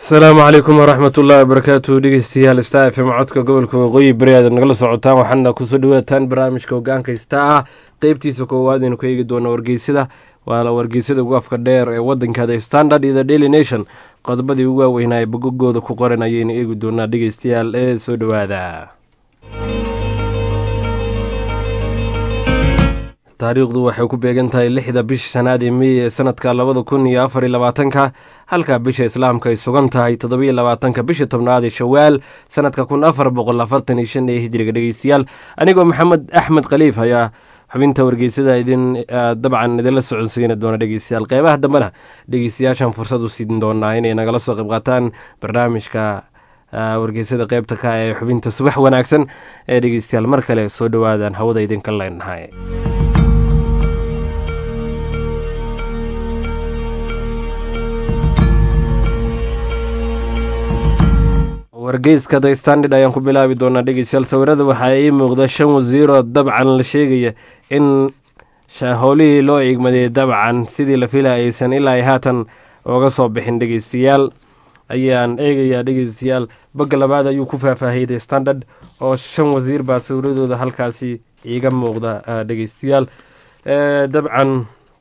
asalaamu calaykum waraxmat ullahi wabarakaatu dhegeystayaal star f m codka gobolka waqooyi bari aad nagala socotaan waxaana kusoo dhawaataan barnaamijka hogaanka star ah qeybtiisa koowaad aynu ku eegi doona wargeysada waa wargeysada ugu afka dheer ee wadankaada standard iyo the daily nation qodobadii ugu waaweynaa ee bogogooda ku qoran ayaynu eegi doonaa dhegeystayaal ee soo dhowaada taariikhdu waxay ku beegan tahay lixda bisha shanaad ee mey ee sanadka labada kun iyo afar iyo labaatanka halka bisha islaamka ay sugan tahay toddobiyo labaatanka bisha tobnaad ee shawaal sanadka kun afar boqol afartan iyo shan ee hijriga dhegeystayaal anigoo maxamed axmed khaliif ayaa xubinta wargeysada idin dabcan idinla socodsiini doona dhegeystayaal qeybaha dambena dhegeystayaashan fursad u siin doonaa inay nagala soo qayb qaataan barnaamijka wargeysada qeybta ka ee xubinta subax wanaagsan ee dhegeystayaal mar kale soo dhowaadan hawada idinka leenahay wargeyska the standard ayaan ku bilaabi doonaa dhegeystayaal sawirada waxaa ii muuqda shan wasiiroo dabcan la sheegaya in howlihii loo igmaday dabcan sidii la filaya aysan ilaa haatan oga soo bixin dhegeystayaal ayaan eegayaa dhegeystayaal bagga labaad ayuu ku faahfaahiyay the standard oo shan wasiir baa sawiradooda halkaasi iiga muuqda dhegeystayaal dabcan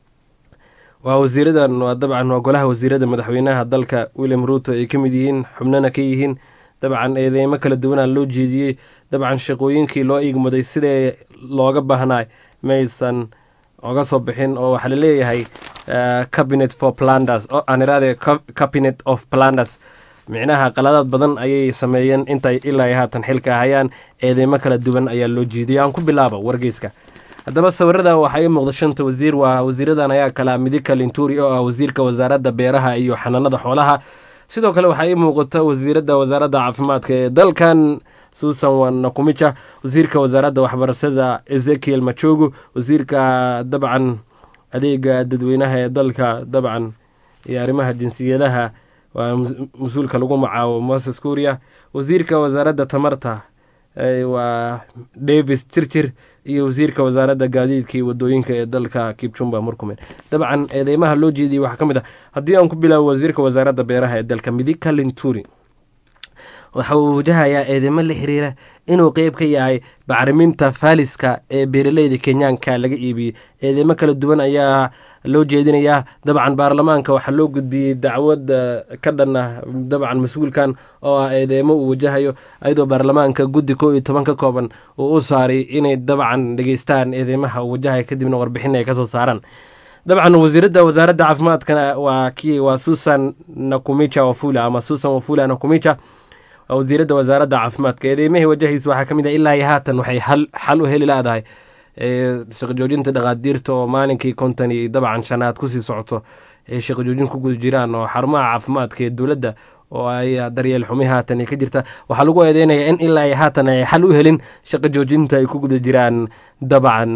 waa wasiiradan waa dabcan waa golaha wasiirada madaxweynaha dalka william ruuto ay ka mid yihiin xubnana ka yihiin dabcan eedeymo kala duwanaa loo jeediyey dabcan shaqooyinkii loo igmaday sidee looga baahnay maysan oga soo bixin oo waxaa laleeyahay cabinet for planders aan iraade cabinet of planders micnaha qaladaad badan ayay sameeyeen intay ilaa haatan xilka hayaan eedeymo kala duwan ayaa loo jeediyay aan ku bilaaba wargeyska haddaba sawirada waxaa ii muuqda shanta wasiir waa wasiiradan ayaa kala midika linturi oo ah wasiirka wasaaradda beeraha iyo xanaanada xoolaha sidoo kale waxaa ii muuqata wasiirada wasaaradda caafimaadka ee dalkan susan nakumija wasiirka wasaaradda waxbarashada ezekiel machogu wasiirka dabcan adeega dadweynaha ee dalka dabcan iyo arrimaha jinsiyadaha waa mas-uulka lagu macaabo moses kuria wasiirka wasaaradda tamarta waa davis jirjir iyo wasiirka wasaaradda gaadiidka iyo wadooyinka ee dalka kipchumba murkumen dabcan eedeymaha loo jeediyay waxaa ka mid ah haddii aan ku bilaabo wasiirka wasaaradda beeraha ee dalka midika linturi waxa uu wajahayaa eedeymo la xiriira inuu qeyb ka yahay bacriminta faaliska ee beeraleyda kenyaanka laga iibiyey eedeymo kala duwan ayaa loo jeedinayaa dabcan baarlamaanka waxaa loo gudbiyey dacwad ka dhan ah dabcan mas-uulkan oo ah eedeymo uu wajahayo ayadoo baarlamaanka guddi koo iyo toban ka kooban uu u saaray inay dabcan dhegeystaan eedeymaha uu wajahaya kadibna warbixin ay kasoo saaraan dabcan wasiirada wasaaradda caafimaadka waa kii waa susan nakumija wafula ama susan wafula nakumija wasiirada wasaaradda caafimaadka eedeymahii wajahaysa waxaa kamid ah ilaa iyo haatan waxay xal u heli laadahay shaqajoojinta dhaqaadiirta oo maalinkii konton iyo dabcan shanaad kusii socoto ay shaqajoojin ku guda jiraan oo xarumaha caafimaadka ee dowladda oo ay daryeel xumi haatan ay ka jirta waxaa lagu eedeynaya in ilaa iyo haatan ay xal u helin shaqa joojinta ay ku guda jiraan dabcan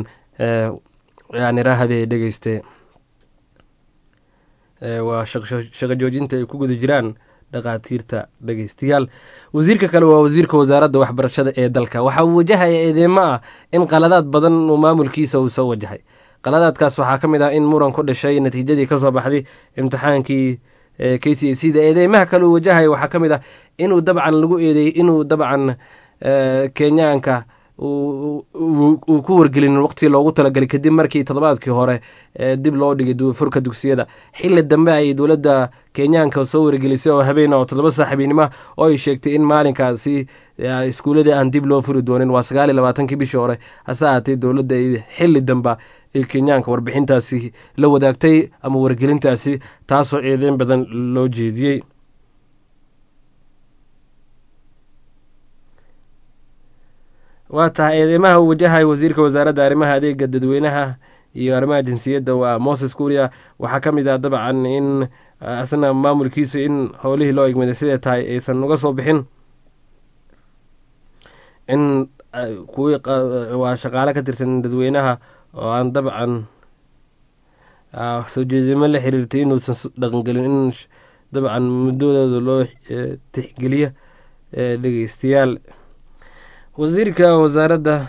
aanirahade dhegeyste waa shaqa joojinta ay ku guda jiraan dhaqaatiirta dhegeystayaal wasiirka kale waa wasiirka wasaaradda waxbarashada ee dalka waxa uu wajahaya eedeymo ah in qaladaad badan uu maamulkiisa uu soo wajahay qaladaadkaas waxaa ka mid ah in muran ku dhashay natiijadii kasoo baxday imtixaankii k c a c da eedeymaha kale uu wajahaya waxaa ka mid ah inuu dabcan lagu eedeeyey inuu dabcan kenyaanka uu ku wargelin waqtigii loogu talagalay kadib markii toddobaadkii hore dib loo dhigay furka dugsiyada xili dambe ay dowladda kenyaanka soo wargelisay oo habeen oo toddoba saaxiibinimo oo ay sheegtay in maalinkaasi iskuuladii aan dib loo furi doonin waa sagaal iyo labaatankii bishii hore hase ahaatee dowladda xili dambe ee kenyaanka warbixintaasi la wadaagtay ama wargelintaasi taasoo eedeyn badan loo jeediyey waa tahay eedeymaha uu wajahay wasiirka wasaaradda arrimaha adeega dadweynaha iyo arrimaha jinsiyadda waa moses kuria waxaa ka mid ah dabcan in asna maamulkiisa in howlihii loo igmaday siday tahay aysan uga soo bixin in kuwii waa shaqaale ka tirsan dadweynaha oo aan dabcan soo jeedimo la xiriirtay inuusan dhaqangelin in dabcan muddadooda loo tixgeliyo dhegeystayaal wasiirka wasaaradda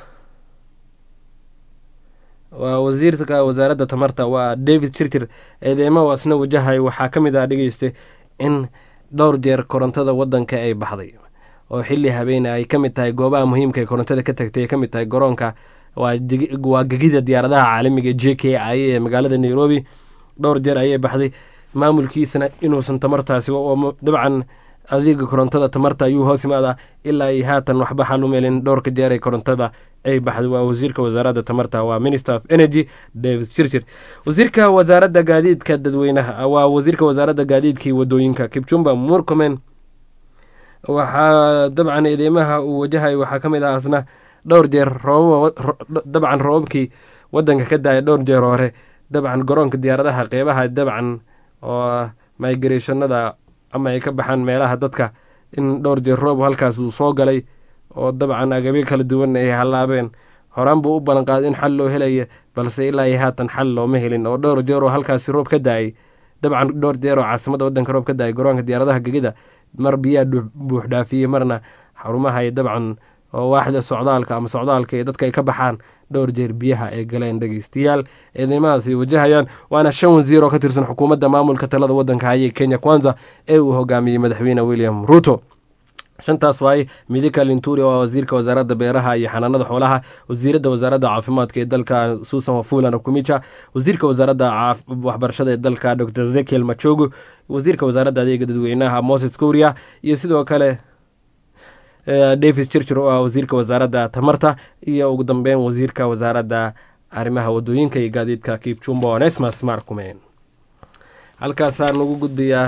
waa wasiirka wasaaradda tamarta waa david jirjir eedeymo asna wajahay waxaa ka mid ah dhegeyste in dhowr jeer korontada wadanka ay baxday oo xili habeene ay ka mid tahay goobaha muhiimka ee korontada ka tagtay ay ka mid tahay garoonka waa gegida diyaaradaha caalamiga j k i ee magaalada nairobi dhowr jeer ayay baxday maamulkiisana inuusan tamartaasi dabcan adiga korontada tamarta ayuu hoos imaadaa ilaa ay haatan waxba xal u meelin dhowrka jeer ee korontada ay baxday waa wasiirka wasaaradda tamarta waa minister of energy david chirchir wasiirka wasaaradda gaadiidka dadweynaha waa wasiirka wasaaradda gaadiidkii wadooyinka kipchumba murkomen waxaa dabcan eedeymaha uu wajahay waxaa ka mid ah asna dhowr jeer dabcan roobabkii wadanka ka daaya dhowr jeer hore dabcan garoonka diyaaradaha qeybaha dabcan oo migrationada ama ay ka baxaan meelaha dadka in dhowr jeer roob halkaas uu soo galay oo dabcan agabyo kala duwan ay hallaabeen horaan buu u ballanqaaday in xal loo helaya balse ilaa iyo haatan xal looma helin oo dhowr jeer oo halkaasi roob ka da-ay dabcan dhowr jeer oo caasimada wadanka roob ka da-ay garoonka diyaaradaha gegida mar biyaa buux dhaafiyey marna xarumaha ay dabcan oo waaxda socdaalka ama socdaalka ee dadka ay ka baxaan dhowr jeer biyaha ay galeen dhegeystayaal eedeymahaasi wajahayaan waana shan wasiir oo ka tirsan xukuumadda maamulka talada wadanka hayee kenya kwanza ee uu hogaamiyey madaxweyne william ruto shantaas waaye midika linturi oo wasiirka wasaaradda beeraha iyo xanaanada xoolaha wasiiradda wasaaradda caafimaadka ee dalka susan wafula nakumicha wasiirka wasaaradda waxbarashada ee dalka dor zekiel machogu wasiirka wasaaradda adeega dadweynaha moses kuria iyo sidoo kale davis chirchir oo ah wasiirka wasaaradda tamarta iyo ugu dambeyn wasiirka wasaaradda arrimaha wadooyinka iyo gaadiidka kipchumba onesmas markumen halkaasaan ugu gudbayaa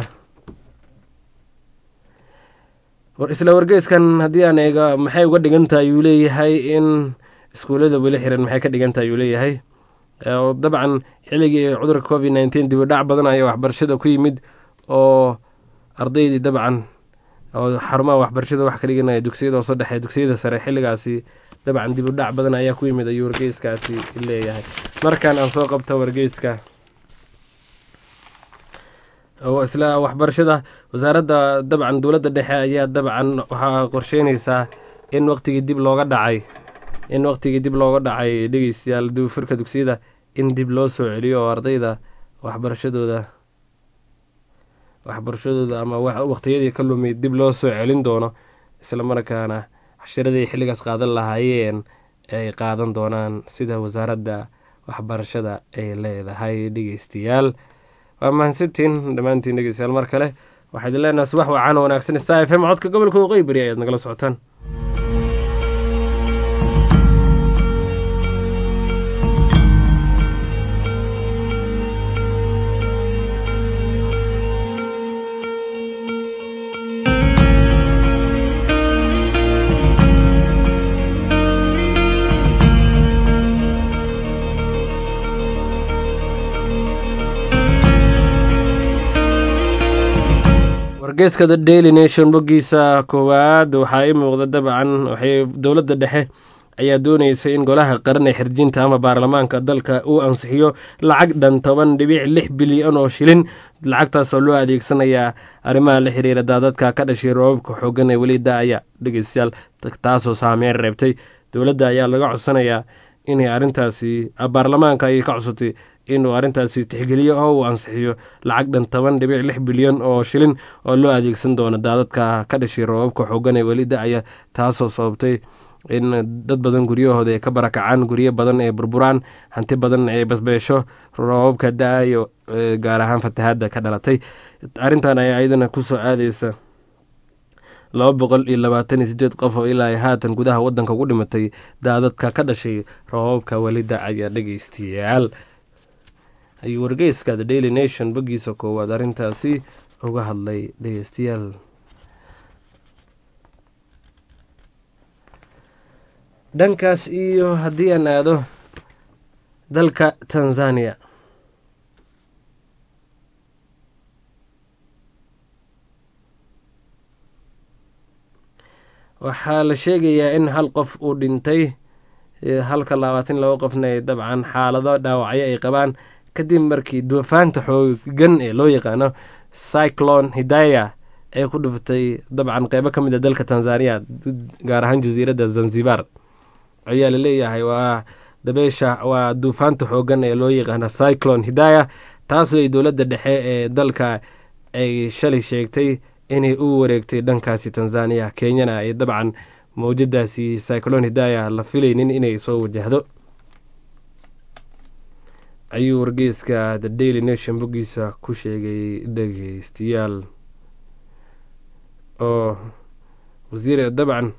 isla wargeyskan haddii aan eega maxay uga dhigantahay ayuu leeyahay in iskuullada weli xiran maxay ka dhigantahay ayuu leeyahay dabcan xilligii cudurka covid nneteen dibi dhac badan ayaa waxbarashada ku yimid oo ardaydii dabcan oo xarumaha waxbarashada wax ka dhiganaya dugsiyada hoose dhexe dugsiyada sare xilligaasi dabcan dib u dhac badan ayaa ku yimid ayuu wargeyskaasi leeyahay markan aan soo qabto wargeyska oo isla waxbarashada wasaaradda dabcan dowladda dhexe ayaa dabcan waxaa qorsheynaysaa in waqtigii dib looga dhacay in waqtigii dib looga dhacay dhegeystayaal dufurka dugsiyada in dib loo soo celiyo oo ardayda waxbarashadooda waxbarashadooda ama waqtiyadii ka lumay dib loo soo celin doono isla markaana cashiradii xilligaas qaadan lahaayeen ay qaadan doonaan sida wasaaradda waxbarashada ay leedahay dhegeystayaal waa mahadsantiin dhammaantiin dhegeystayaal mar kale waxaa idin leenaha subax wacan wanaagsan star f m codka gobolka waqooyi bari ayaad nagala socotaan wargeyska the daily nation boggiisa koowaad waxaa ii muuqda dabcan waxay dowladda dhexe ayaa doonaysa in golaha qaran ee xirjinta ama baarlamaanka dalka uu ansixiyo lacag dhan toban dhibic lix bilyan oo shilin lacagtaasoo loo adeegsanayaa arrimaha la xiriira daadadka ka dhashay roobabka xoogan ee weli da-aya dhegeystayaal taasoo saameyn reebtay dowladda ayaa laga codsanayaa inay arrintaasi baarlamaanka ayay ka codsatay inuu arrintaasi tixgeliyo oo uu ansixiyo lacag dhan toban dhibic lix bilyan oo shilin oo loo adeegsan doono daadadka ka dhashay roobabka xoogan ee weli da-aya taasoo sababtay in dad badan guryahooda ay ka barakacaan guryo badan ay burburaan hanti badan ay basbeesho roobabka da-ayo gaar ahaan fatahaadda ka dhalatay arrintan ayaa iyadana kusoo aadeysa laba boqol iyo labaatan iyo sideed qof oo ilaa haatan gudaha wadanka ugu dhimatay daadadka ka dhashay roobabka weli da-aya dhegeystayaal ayuu wargeyska the daily nation boggiisa koowaad arrintaasi uga hadlay dhegeystayaal dhankaas iyo haddii aan aado dalka tanzania waxaa la sheegayaa in hal qof uu dhintay halka labaatan laba qofna ay dabcan xaalado dhaawacyo ay qabaan kadib markii duufaanta xoogan ee loo yaqaano cyclone hidaya ee ku dhuftay dabcan qeybo ka mid a dalka tanzania gaar ahaan jasiiradda zanzibar ayaa laleeyahay waa dabeesha waa duufaanta xoogan ee loo yaqaano cyclone hidaya taasoo ay dowladda dhexe ee dalka ay shalay sheegtay inay u wareegtay dhankaasi tanzaniya kenyana ay dabcan mawjadaasi cyclon hidaya la filaynin inay soo wajahdo ayuu wargeyska the daily nation boggiisa ku sheegay dhegeystayaal oo wasiir dabcan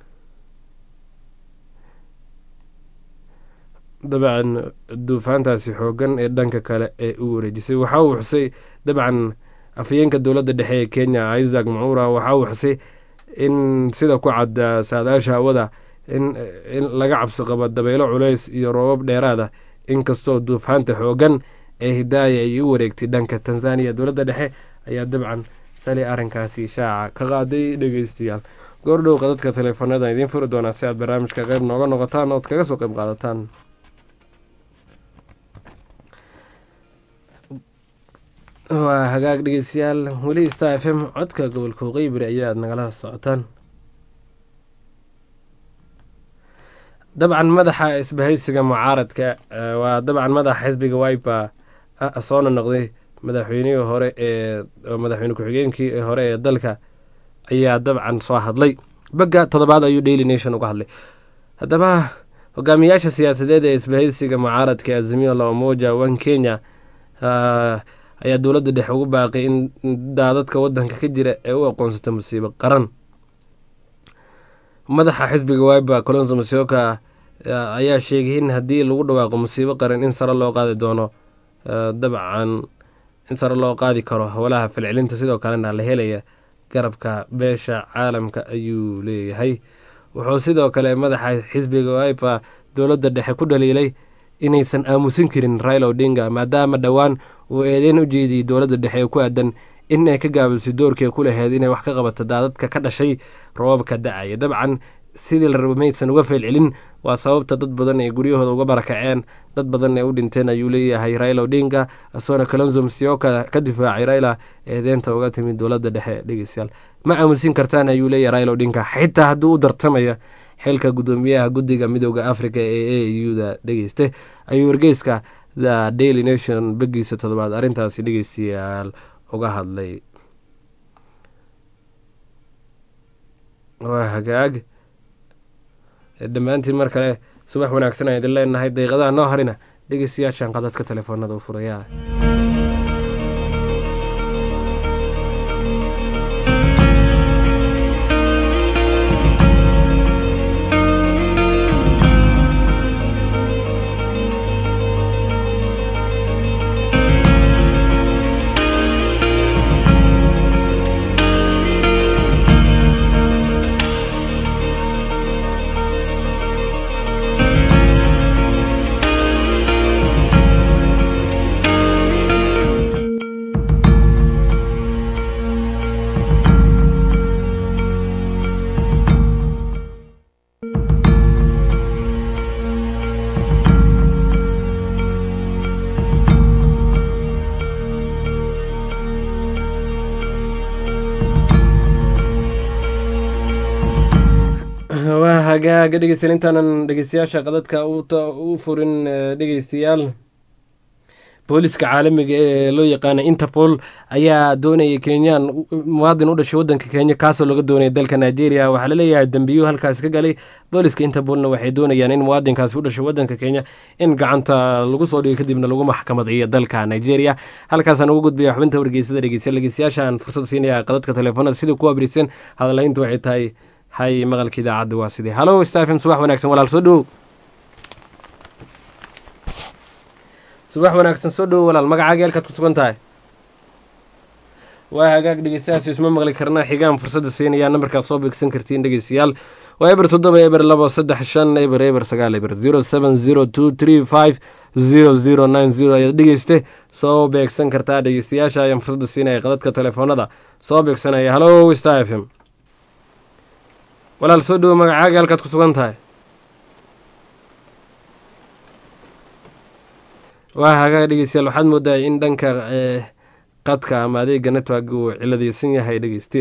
dabcan duufaantaasi xoogan ee dhanka kale ee u wareejisay waxa uu xusay dabcan afhayeenka dowladda dhexe ee kenya isaac macuura waxa uu xusay in sida ku cadda saadaasha hawada in laga cabsi qabo dabeelo culays iyo roobab dheeraada inkastoo duufaanta xoogan ee hidaaya ay u wareegtay dhanka tanzaniya dowladda dhexe ayaa dabcan sali arrinkaasi shaaca ka qaaday dhegeystayaal goordhow qadadka teleefoonada idiin furi doonaa si aad barnaamijka qeyb nooga noqotaan ood kaga soo qeyb qaadataan waa hagaag dhegeystayaal weli star f m codka gobolka waqooyi ayaad nagala socotaan dabcan madaxa isbahaysiga mucaaradka waa dabcan madaxa xisbiga wiper soona noqday madaxweynihii hore ee madaxweyne ku-xigeenkii hore ee dalka ayaa dabcan soo hadlay bagga toddobaad ayuu daily nation uga hadlay haddaba hogaamiyaasha siyaasadeed ee isbahaysiga mucaaradka azimio la umoja one kenya ayaa dowladda dhexe ugu baaqay in daadadka wadanka ka jira ee u aqoonsata musiibo qaran madaxa xisbiga wiber colonso masioka ayaa sheegay in haddii lagu dhawaaqo musiibo qaran in sare loo qaadi doono dabcan in sare loo qaadi karo howlaha falcelinta sidoo kalena la helaya garabka beesha caalamka ayuu leeyahay wuxuu sidoo kale madaxa xisbiga wiper dowladda dhexe ku dhaliilay inaysan aamusin karin raila odinga maadaama dhowaan uu eedeyn u jeediyey dowladda dhexe ee ku aadan in ay ka gaabisay doorkii ku laheyd inay wax ka qabato daadadka ka dhashay roobabka da-aya dabcan sidii la rabo maysan uga feelcelin waa sababta dad badan ay guryahooda uga barakaceen dad badan ee u dhinteen ayuu leeyahay raila odinga asoona kalonzo msioka ka difaacay raila eedeynta uga timid dowladda dhexe dhegeystayaal ma aamusin kartaan ayuu leeyahay raila odinga xitaa haddii u dartamaya xilka guddoomiyaha guddiga midooda africa ee a u da dhegeyste ayuu wargeyska the daily nation begiisa toddobaad arrintaasi dhegeystayaal uga hadlay waa hagaag dhammaantiin mar kale subax wanaagsan aan idin leenahay daqiiqadaha noo harina dhegeystayaashan qadadka telefoonada u furaya waa hagaaga dhegeystayaal intaanan dhegeystayaasha qadadka u furin dhegeystayaal booliska caalamiga ee loo yaqaana interpol ayaa doonayay kenyaan muwaadin u dhashay wadanka kenya kaasoo laga doonaya dalka nigeria waxaa laleeyahay dambiyo halkaasi ka galay booliska interpolna waxay doonayaan in muwaadinkaasi u dhashay wadanka kenya in gacanta lagu soo dhigo kadibna lagu maxkamadayo dalka nigeria halkaasaan ugu gudbaya xubinta wargeysada dhegeystayaal dhegeystayaashaan fursad siinaya qadadka telefoonada sidai ku abrisan hadalaynta waxay tahay hay maqalka idaacadda waa sidee hallo stephen subax wanaagsan walaal soo dhowow subax wanaagsan soo dhowow walaal magacaaga halkaad ku sugan tahay waa hagaag dhegeystayaas isma maqli karna xigaan fursadda siinayaa nambarkaad soo beegsan kartiin dhegeystayaal waa eber toddoba eber labo saddex shan eber eber sagaal eber zero seven zero two three five zero zero nine zero ayaad dhegeyste soo beegsan kartaa dhegeystayaasha ayaan fursadda siinaya qadadka telefoonada soo beegsanaya hallo star f m walaal soo dhowo magacaaga halkaad ku sugan tahay waa hagaag dhegeystayaal waxaad moodaa in dhanka qadka ama adeega network uu ciladeysan yahay dhegeyste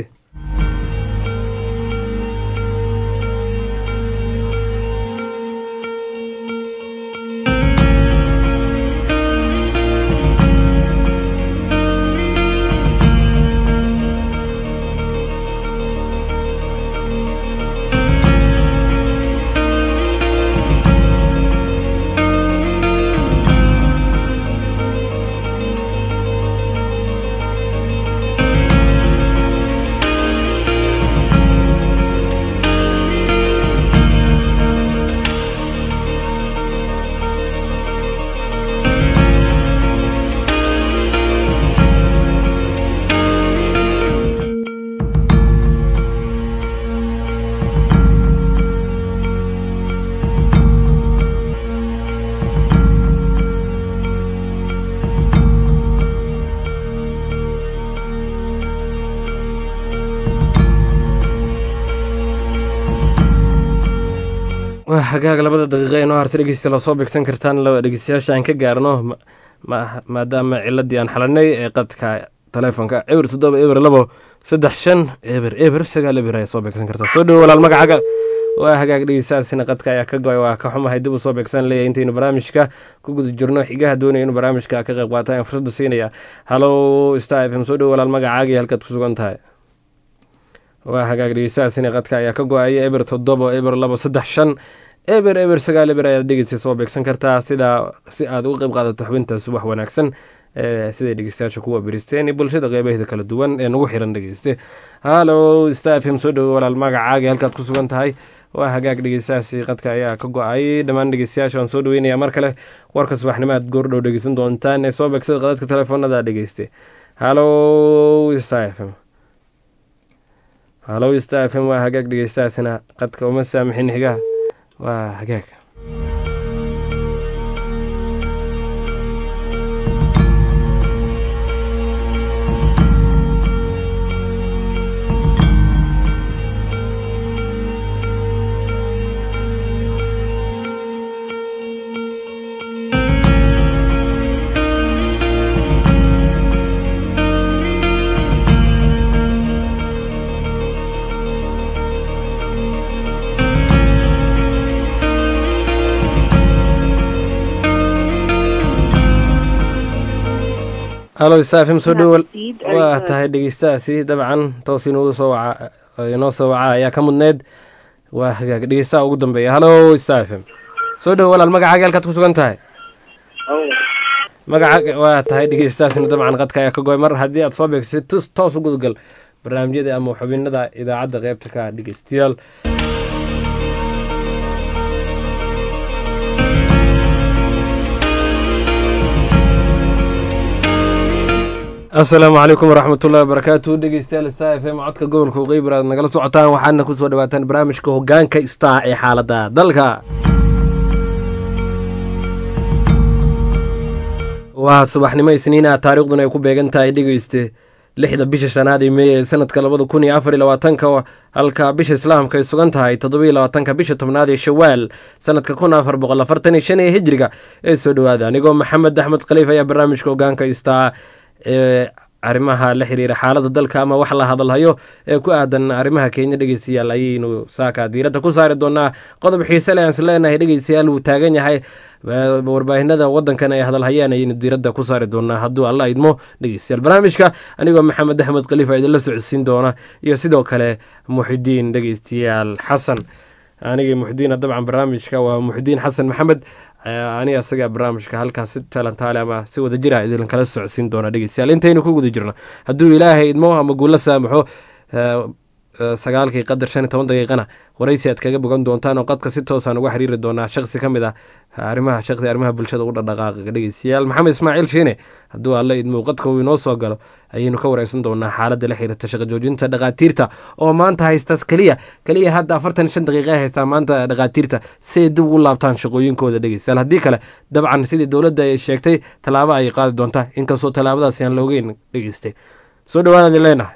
waa hagaag labada daqiiqa inoo harta dhegeysta lasoo beegsan kartaan laba dhegeystayaasha aan ka gaarno maadaama ciladii aan xalanay ee qadka taleefonka eber toddoba eber labo saddex shan eber eber sagaal eber ayaa soo beegsan kartaa soo dhowo walaal magacaaga waa hagaag dhegeystayaasina qadka ayaa ka go-ay waa ka xumahay dib u soo beegsan leeyahay intaynu barnaamijka ku guda jirno xigaha doonaya inuu barnaamijka ka qayb qaata ayaan fursadda siinaya hallow star f m soo dhowo walaal magacaaga iyo halkaad ku sugan tahay waa hagaag dhegeystayaasina qadka ayaa ka go-aya eber toddoba eber labo saddex shan eber eber sagaal eber ayaad dhegeysta soo beegsan kartaa sidaa si aad uga qayb qaadato xubintaas wax wanaagsan siday dhegeystayaasha kuwa beristeen iyo bulshada qeybaheeda kala duwan ee nagu xiran dhegeyste hallow star f m soo dhowo walaal magacaaga halkaad ku sugan tahay waa hagaag dhegeystayaasi qadka ayaa ka go-ay dhammaan dhegeystayaasha waan soo dhaweynaya mar kale warka subaxnimo aad goordhow dhegeysan doontaan ee soo beegsada qadadka telefoonada dhegeyste hallow star f m hallow star f m waa hagaag dhegeystayaasina qadka uma saamixin xigaha waa hagaag hallow safim soo dhowal waa tahay dhegeystahaasi dabcan toos inoogu soo waca inoo soo waca ayaa ka mudneyd waa hagaag dhegeystaha ugu dambeeya hallow safim soo dhowo walaal magacaaga halkaad ku sugan tahay magaca waa tahay dhegeystahaasina dabcan qadka ayaa ka goy mar haddii aad soo beegsid tus toos u gudgal barnaamijyada ama xubinada idaacadda qeybta ka dhegeystayaal asalaamu calaykum waraxmat ullahi wabarakaatu dhegeystayaal star f m codka gobolka qeybir aad nagala socotaan waxaadna kusoo dhawaataan barnaamijka hogaanka star ee xaalada dalka waa subaxnimo isniina taariikhduna ay ku beegan tahay dhegeyste lixda bisha shanaad ee meey ee sanadka labada kun iyo afar iyo labaatanka halka bisha islaamka ay sugan tahay toddobiyo labaatanka bisha tobnaad ee shawaal sanadka kun afar boqol afartan iyo shan ee hijriga ee soo dhowaada anigoo maxamed axmed khaliif ayaa barnaamijka hogaanka star ee arrimaha la xiriira xaalada dalka ama wax la hadalhayo ee ku aadan arrimaha kenya dhegeystayaal ayaynu saaka diiradda ku saari doonaa qodob xiise le aan is leenahay dhegeystayaal wuu taagan yahay warbaahinada wadankan ay hadalhayaan ayaynu diiradda ku saari doonaa hadduu alla idmo dhegeystayaal barnaamijka anigoo maxamed axmed khaliifa idinla socodsiin doona iyo sidoo kale muxidiin dhegeystayaal xasan anigii muxdiina dabcan barnaamijka waa muxdiin xasan maxamed ani asaga barnaamijka halkaas si talantaale ama si wada jira idin kala socodsiin doona dhegeystayaal intaynu ku guda jirno hadduu ilaahay idmo ama guula saamaxo sagaalkii qadar shan iyo toban daqiiqana waraysi aad kaga bogan doontaan oo qadka si toosaan uga xiriiri doonaa shaqsi ka mid ah arrimaha shaqsi arrimaha bulshada u dhadhaqaaqa dhegeystayaal maxamed ismaaciil shiine hadduu alla idmo qadka uu inoo soo galo ayaynu ka wareysan doonaa xaaladda la xiriirta shaqa joojinta dhakhaatiirta oo maanta haysta keliya keliya hadda afartan shan daqiiqa haystaa maanta dhakhaatiirta si ay dib ugu laabtaan shaqooyinkooda dhegeystayaal haddii kale dabcan sidii dowladda ay sheegtay tallaabo ay qaadi doontaa inkastoo tallaabadaasi aan loogeyn dhegeystay soo dhawaadaad leenahay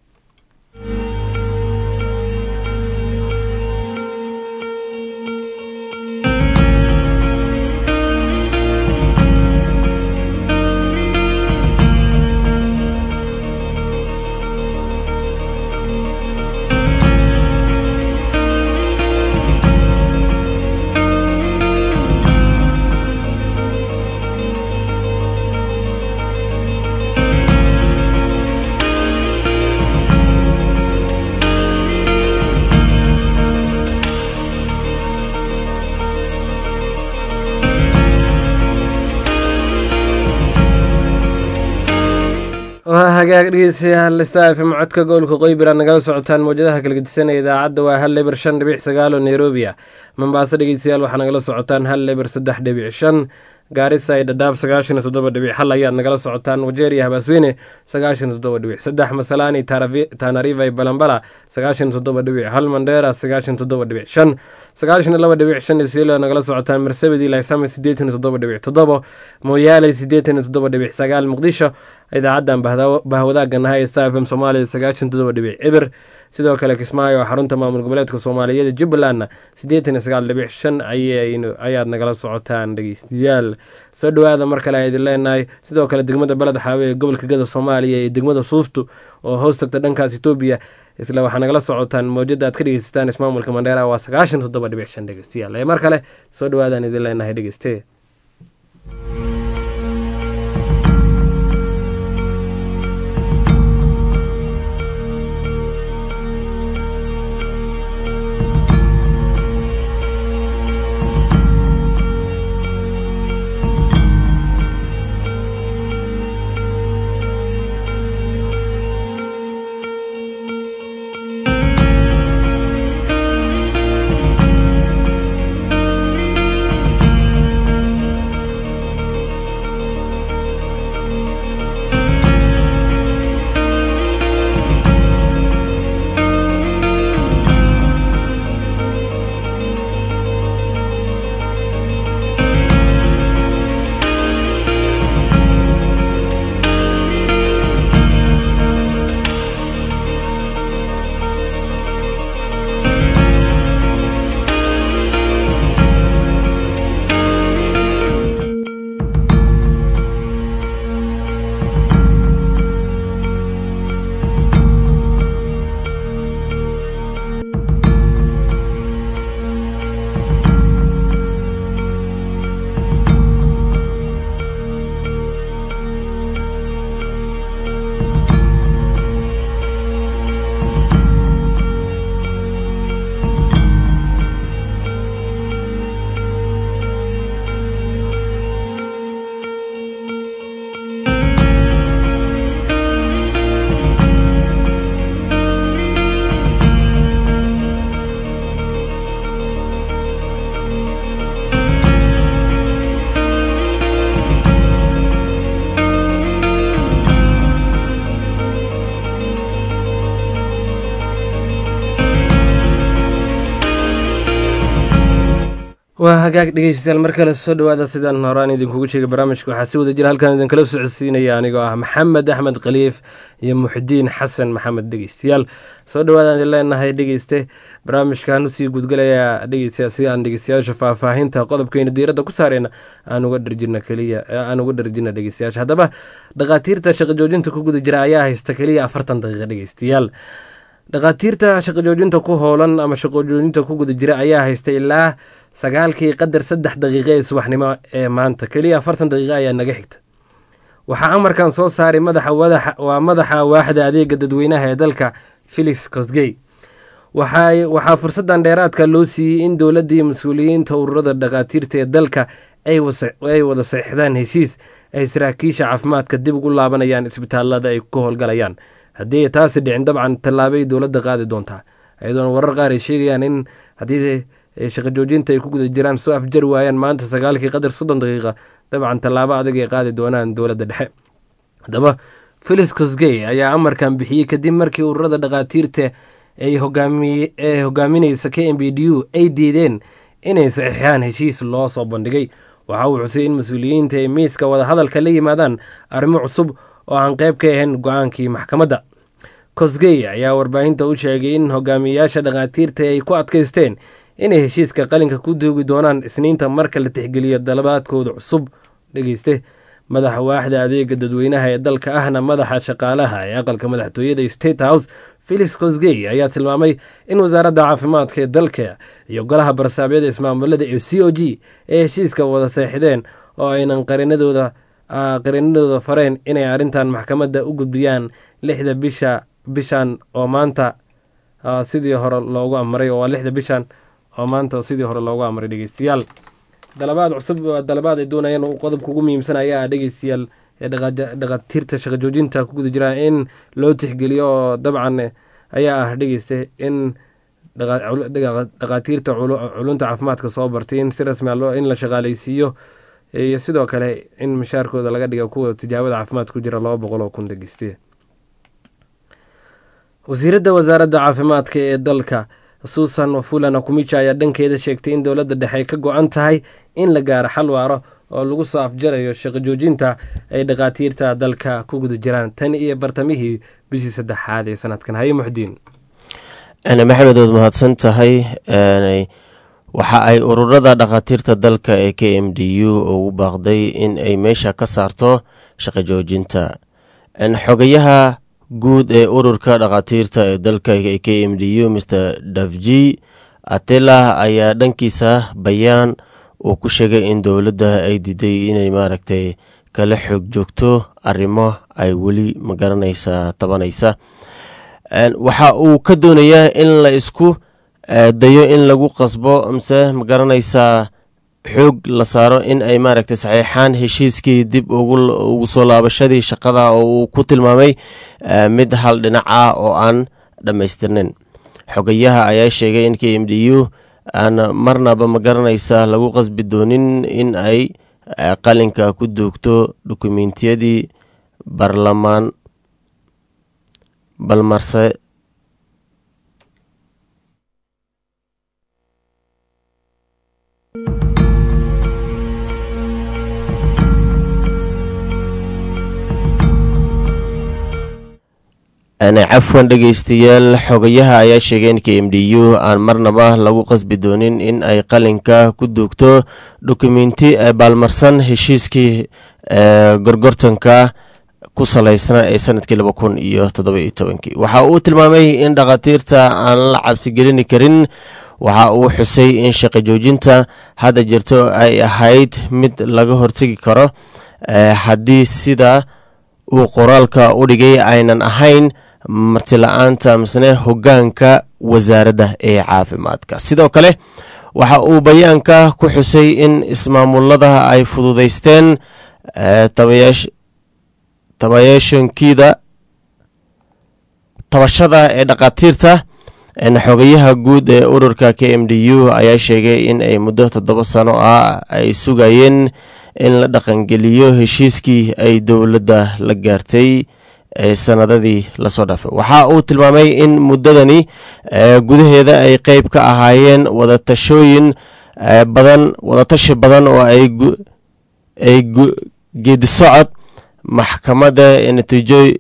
waa hagaag dhegeystayaal stafm codka gobolka qoybira nagala socotaan mawjadaha kala gedisanaya idaacadda waa hal leber shan dhibic sagaal oo nairobi ah mombaaso dhegeystayaal waxaa nagala socotaan hal leber saddex dhibic shan gaarisa iyo dhadhaab sagaashan iyo toddoba dhibic hal ayaad nagala socotaan wajeeriya habaasweyne sagaashan iyo toddoba dhibic saddex masalaani tanariva iyo balambala sagaashan iyo toddoba dhibic hal mandheera sagaashan iyo toddoba dhibic shan sagaashan iyo laba dhibic shan isiilo nagala socotaan marsabedi laysame siddeetan iyo toddoba dhibic toddobo mooyaale siddeetan iyo toddoba dhibic sagaal muqdisho idaacaddan bahwadaaga nahay star fm soomaaliya sagaashan toddoba dhibic eber sidoo kale kismaayo oo xarunta maamul goboleedka soomaaliyeed jubbalandna siddeetan iyo sagaal dhibic shan ayaad nagala socotaan dhegeystayaal soo dhowaada mar kale idin leenahay sidoo kale degmada baled xaawe ee gobolka gada soomaaliya iyo degmada suuftu oo hoos tagta dhankaas etoobiya isla waxaa nagala socotaan mawjada aad ka dhegeysataan ismaamulka mandheera waa sagaashan toddoba dhibic shan dhegeystayaal ee mar kale soo dhowaadaan idin leenahay dhegeyste waa hagaag dhegeystayaal mar kale soo dhowaada sidaan horaan idinkugu sheegay barnaamijka waxaa si wada jira halkan idinkala socodsiinaya anigoo ah maxamed axmed khaliif iyo muxdiin xasan maxamed dhegeystayaal soo dhowaadaan idin leenahay dhegeyste barnaamijkan usii gudgalayaa dhegeystayaal si aan dhegeystayaasha faahfaahinta qodobkaynu diiradda ku saareyna aan uga dharjina keliya aan uga dharjina dhegeystayaasha haddaba dhakhaatiirta shaqo joojinta ku guda jira ayaa haysta keliya afartan daqiiqa dhegeystayaal dhakhaatiirta shaqo joojinta ku howlan ama shaqo joojinta ku guda jira ayaa haysta ilaa sagaalkii qadar saddex daqiiqo ee subaxnimo ee maanta keliya afartan daqiiqo ayaa naga xigta waxaa amarkan soo saaray madaxa waa madaxa waaxda adeega dadweynaha ee dalka felix cosgey waxaa fursadan dheeraadka loo siiyey in dowladii mas-uuliyiinta ururada dhakhaatiirta ee dalka ay wada saxiixdaan heshiis ay saraakiisha caafimaadka dib ugu laabanayaan isbitaalada ay ku howlgalayaan haddii ay taasi dhicin dabcan tallaabay dowladda qaadi doontaa iyadoona warar qaar ay sheegayaan in haddii shaqo joojinta ay ku guda jiraan soo afjari waayaan maanta sagaalkii qadar soddon daqiiqa dabcan tallaabo adag ay qaadi doonaan dowladda dhexe haddaba felix cosgey ayaa amarkan bixiyey kadib markii ururada dhakhaatiirta ay ee hogaaminaysa k m b d u ay diideen inay saxiixaan heshiis loo soo bandhigay waxa uu xusay in mas-uuliyiinta ay miiska wadahadalka la yimaadaan arrimo cusub oo aan qayb ka ahayn go-aankii maxkamadda cosgey ayaa warbaahinta u sheegay in hogaamiyayaasha dhakhaatiirta ay ku adkaysteen inay heshiiska qalinka ku duugi doonaan isniinta marka la tixgeliyo dalabaadkooda cusub dhegeyste madaxa waaxda adeega dadweynaha ee dalka ahna madaxa shaqaalaha ee aqalka madaxtooyada state house felix cosgey ayaa tilmaamay in wasaaradda caafimaadka ee dalka iyo golaha barsaabyada ismaamulada ee c o g ee heshiiska wada seexdeen oo aynan qarinadooda qarinadooda fareen inay arrintan maxkamadda u gudbiyaan lixda bisha bishan oo maanta sidii hore loogu amray oo waa lixda bishan oo maanta sidii hore loogu amray dhegeystayaal dalabaad cusub dalabaad ay doonayeen qodobka ugu muhiimsan ayaa dhegeystayaal ee dhakhaatiirta shaqo joojinta ku guda jira in loo tixgeliyo oo dabcan ayaa ah dhegeysta in dhakhaatiirta culunta caafimaadka soo bartay in si rasmi in la shaqaaleysiiyo iyo sidoo kale in mishaarkooda laga dhiga kuwa tijaabada caafimaad ku jira laba boqol oo kun dhegeystiya wasiiradda wasaaradda caafimaadka ee dalka suusan wafula nakumicha ayaa dhankeeda sheegtay in dowladda dhexe ay ka go-an tahay in la gaaro xal waaro oo lagu soo afjarayo shaqo joojinta ay dhakhaatiirta dalka ku guda jiraan tan iyo bartamihii bishii saddexaad ee sanadkan haye muxdiin maxamed ood mahadsan tahay waxa ay ururada dhakhaatiirta dalka ee k m d u ugu baaqday in ay meesha ka saarto shaqo joojinta xogayaha guud ee ururka dhakhaatiirta ee dalka k m d u mr davji atela ayaa dhankiisa bayaan uu ku sheegay in dowladda ay diiday inay maaragtay kala xoog joogto arrimo ay weli magaranaysa tabanaysa waxa uu ka doonayaa in la isku dayo in lagu qasbo mase magaranaysaa xoog la saaro in ay maaragtay saxiixaan heshiiskii dib ugu soo laabashadii shaqada oo uu ku tilmaamay mid hal dhinac ah oo aan dhammaystirnin xogayaha ayaa sheegay in k m d u aan marnaba magaranaysa lagu qasbi doonin in ay qalinka ku duugto dukumentiyadii baarlamaan balmarse cafwan dhegeystayaal xogayaha ayaa sheegay in k m d u aan marnaba lagu qasbi doonin in ay qalinka ku duugto dukumenti baalmarsan heshiiskii gorgortanka ku salaysnaa ee sanadkii laba kun iyo toddoba-iyo tobankii waxa uu tilmaamay in dhakhaatiirta aan la cabsigelini karin waxa uu xusay in shaqo joojinta hadda jirto ay ahayd mid laga hortegi karo haddii sida uu qoraalka u dhigay aynan ahayn martila-aanta misne hogaanka wasaaradda ee caafimaadka sidoo kale waxa uu bayaanka ku xusay in ismaamulada ay fududeysteen tabayaashankiida tabashada ee dhakhaatiirta xogayaha guud ee ururka k m d u ayaa sheegay in ay muddo toddoba sano ah ay sugayeen in la dhaqangeliyo heshiiskii ay dowladda la gaartay ee sanadadii lasoo dhaafay waxa uu tilmaamay in muddadani gudaheeda ay qeyb ka ahaayeen wadatashooyin badan wadatashi badan oo ay geedisocod maxkamadda natiijo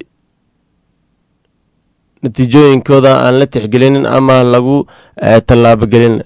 natiijooyinkooda aan la tixgelinin ama lagu tallaabogelin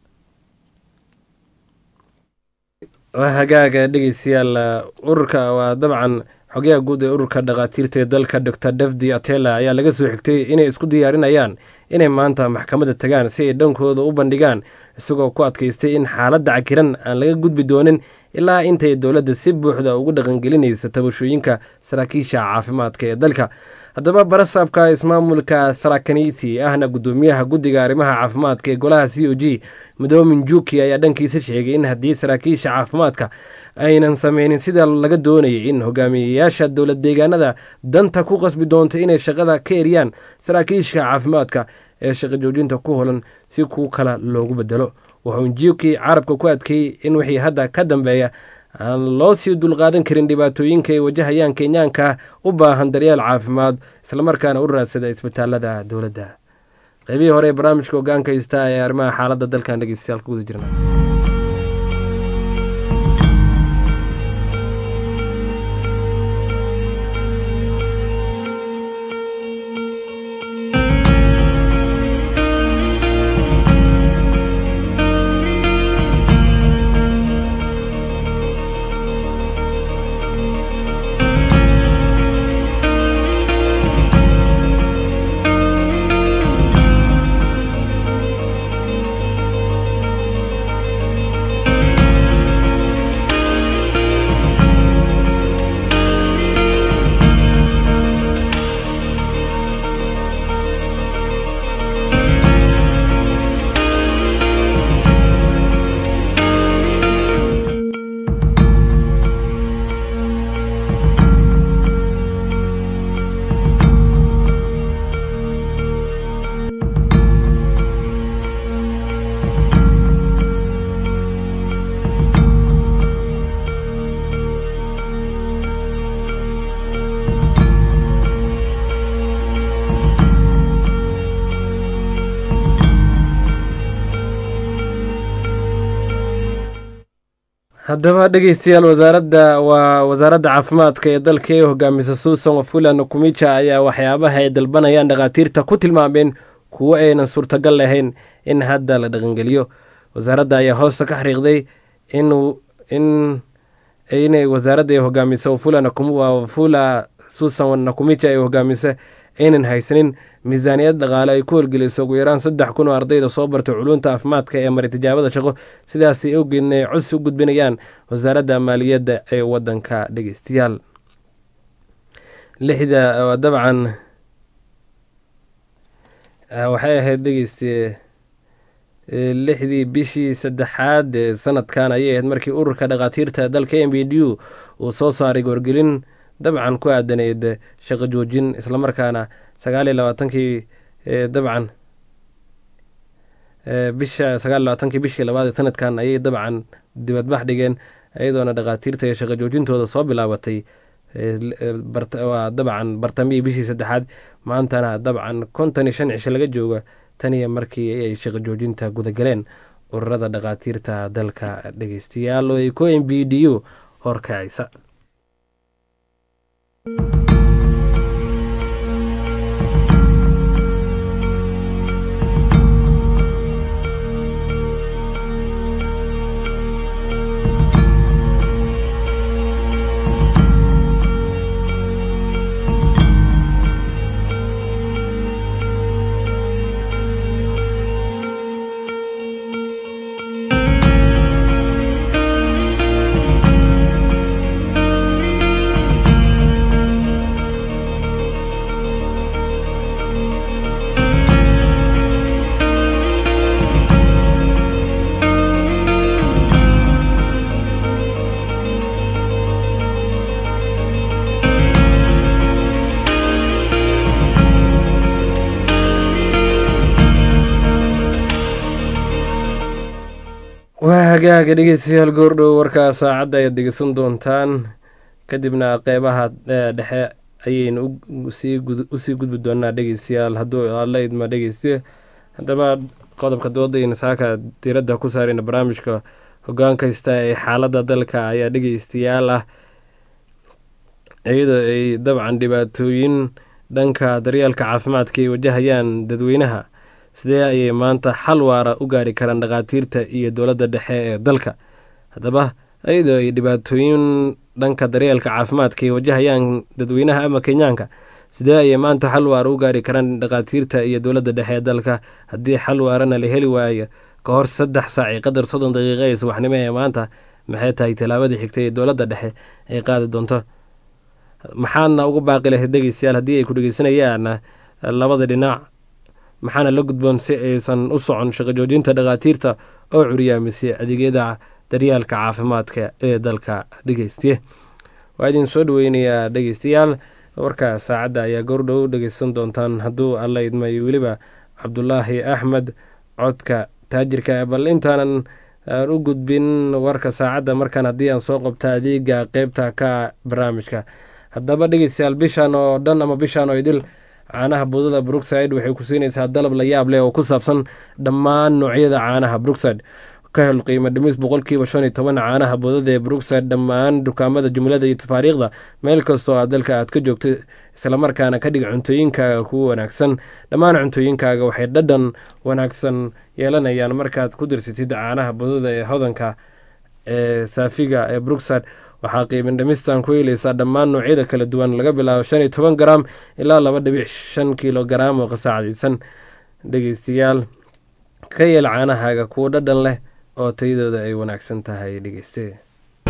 waa hagaaga dhegeystayaal ururka waa dabcan xogayaha guud ee ururka dhakhaatiirta ee dalka doctor davdi atela ayaa laga soo xigtay inay isku diyaarinayaan inay maanta maxkamadda tagaan si ay dhankooda u bandhigaan isagoo ku adkaystay in xaaladda cakiran aan laga gudbi doonin ilaa intay dowladda si buuxda ugu dhaqangelinaysa tabashooyinka saraakiisha caafimaadka ee dalka haddaba barasaabka ismaamulka tharakaniti ahna gudoomiyaha guddiga arrimaha caafimaadka ee golaha c o g midoomin juki ayaa dhankiisa sheegay in haddii saraakiisha caafimaadka aynan sameynin sida laga doonayay in hogaamiyeyaasha dowlad deegaanada danta ku qasbi doonto inay shaqada ka eriyaan saraakiisha caafimaadka ee shaqo joojinta ku holan si kuw kale loogu bedelo wuxuu juki carabka ku adkeeyey in wixii hadda ka dambeeya aan loo sii dulqaadan karin dhibaatooyinka ay wajahayaan kenyaanka u baahan daryeel caafimaad islamarkaana u raadsada isbitaalada dowladda qaybihii hore ee barnaamijka hogaanka haysta ee arrimaha xaaladda dalkan dhegeystayaal ku guda jirna haddaba dhegeystayaal wasaaradda waa wasaaradda caafimaadka ee dalka ee hogaamisa suusan wafula nukumija ayaa waxyaabaha ay dalbanayaan dhakhaatiirta ku tilmaameen kuwo aynan suurtagal lahayn in hadda la dhaqangeliyo wasaaradda ayaa hoosta ka xariiqday inuu in inay wasaaradda ay hogaamisa wafula wafula susan nakumija ay hogaamisa aynan haysanin miisaaniyad dhaqaale ay ku holgeliso ugu yaraan saddex kun oo ardayda soo bartay culunta caafimaadka ee maray tijaabada shaqo sidaasay awgeedna ay codsi u gudbinayaan wasaaradda maaliyadda ee wadanka dhegeystayaal lixda dabcan waxay ahayd dhegeyste lixdii bishii saddexaad ee sanadkan ayay ahayd markii ururka dhakhaatiirta dalka m b d u uu soo saaray goorgelin dabcan ku aadaneyd shaqo joojin islamarkaana sagaaliyo labaatankii dabcan bisha sagaal labaatankii bishii labaad ee sanadkan ayay dabcan dibadbax dhigeen iyadoona dhakhaatiirta ee shaqo joojintooda soo bilaabatay waa dabcan bartamihii bishii saddexaad maantana dabcan konton iyo shan cisho laga jooga tan iyo markii ay shaqo joojinta gudagaleen ururada dhakhaatiirta dalka dhegeystayaal oo ay ku m b d u horkacaysa waa hagaaga dhegeystayaal goordhow warkaa saacadda ayaad degeysan doontaan kadibna qeybaha dhexe ayaynu usii gudbi doonaa dhegeystayaal hadduu alla idma dhegeyste haddaba qodobka doodayna saaka diiradda ku saarayna barnaamijka hogaan kasta ee xaaladda dalka ayaa dhegeystayaal ah iyadoo ay dabcan dhibaatooyin dhanka daryeelka caafimaadka ay wajahayaan dadweynaha sidee ayay maanta xal waara u gaari karaan dhakhaatiirta iyo dowladda dhexe ee dalka haddaba iyadoo ay dhibaatooyin dhanka daryeelka caafimaadka ay wajahayaan dadweynaha ama kenyaanka sidee ayay maanta xal waara u gaari karaan dhakhaatiirta iyo dowladda dhexe ee dalka haddii xal waarana la heli waayo ka hor saddex saac iyo qadar soddon daqiiqa ee subaxnimo ee maanta maxay tahay tallaabadii xigtay ee dowladda dhexe ay qaadi doonto maxaadna ugu baaqi lahayd dhegeystayaal haddii ay ku dhegeysanayaan labada dhinac maxaana la gudboon si aysan u socon shaqo joojinta dhakhaatiirta oo curyaamisay adeegyada daryaalka caafimaadka ee dalka dhegeystiye waa idin soo dhaweynayaa dhegeystayaal warka saacadda ayaa goordhow dhegeysan doontaan hadduu alla idmay weliba cabdulaahi axmed codka taajirka bal intaanan aan u gudbin warka saacadda markaan haddii aan soo qabta adeega qeybta ka barnaamijka haddaba dhegeystayaal bishan oo dhan ama bishan oo idil caanaha budada brookside waxay ku siinaysaa dalab la yaab leh oo ku saabsan dhammaan noocyada caanaha brookside ka hel qiimo dhimis boqolkiiba shan iyo toban caanaha budada ee brookside dhammaan dukaamada jumlada iyo tafaariikhda meel kastoo aad dalka aad ka joogto islamarkaana ka dhig cuntooyinkaaga kuwa wanaagsan dhammaan cuntooyinkaaga waxay dhadhan wanaagsan yeelanayaan markaad ku dirsatid caanaha budada ee hodanka ee saafiga ee brookside waxaa qiimin dhimistan ku helaysaa dhammaan noocyada kala duwan laga bilaabo shan iyo toban garaam ilaa laba dhibic shan kilo garaam oo qasaacdaysan dhegeystayaal ka yeel caanahaaga kuwo dhadhan leh oo tayadooda ay wanaagsan tahay dhegeyste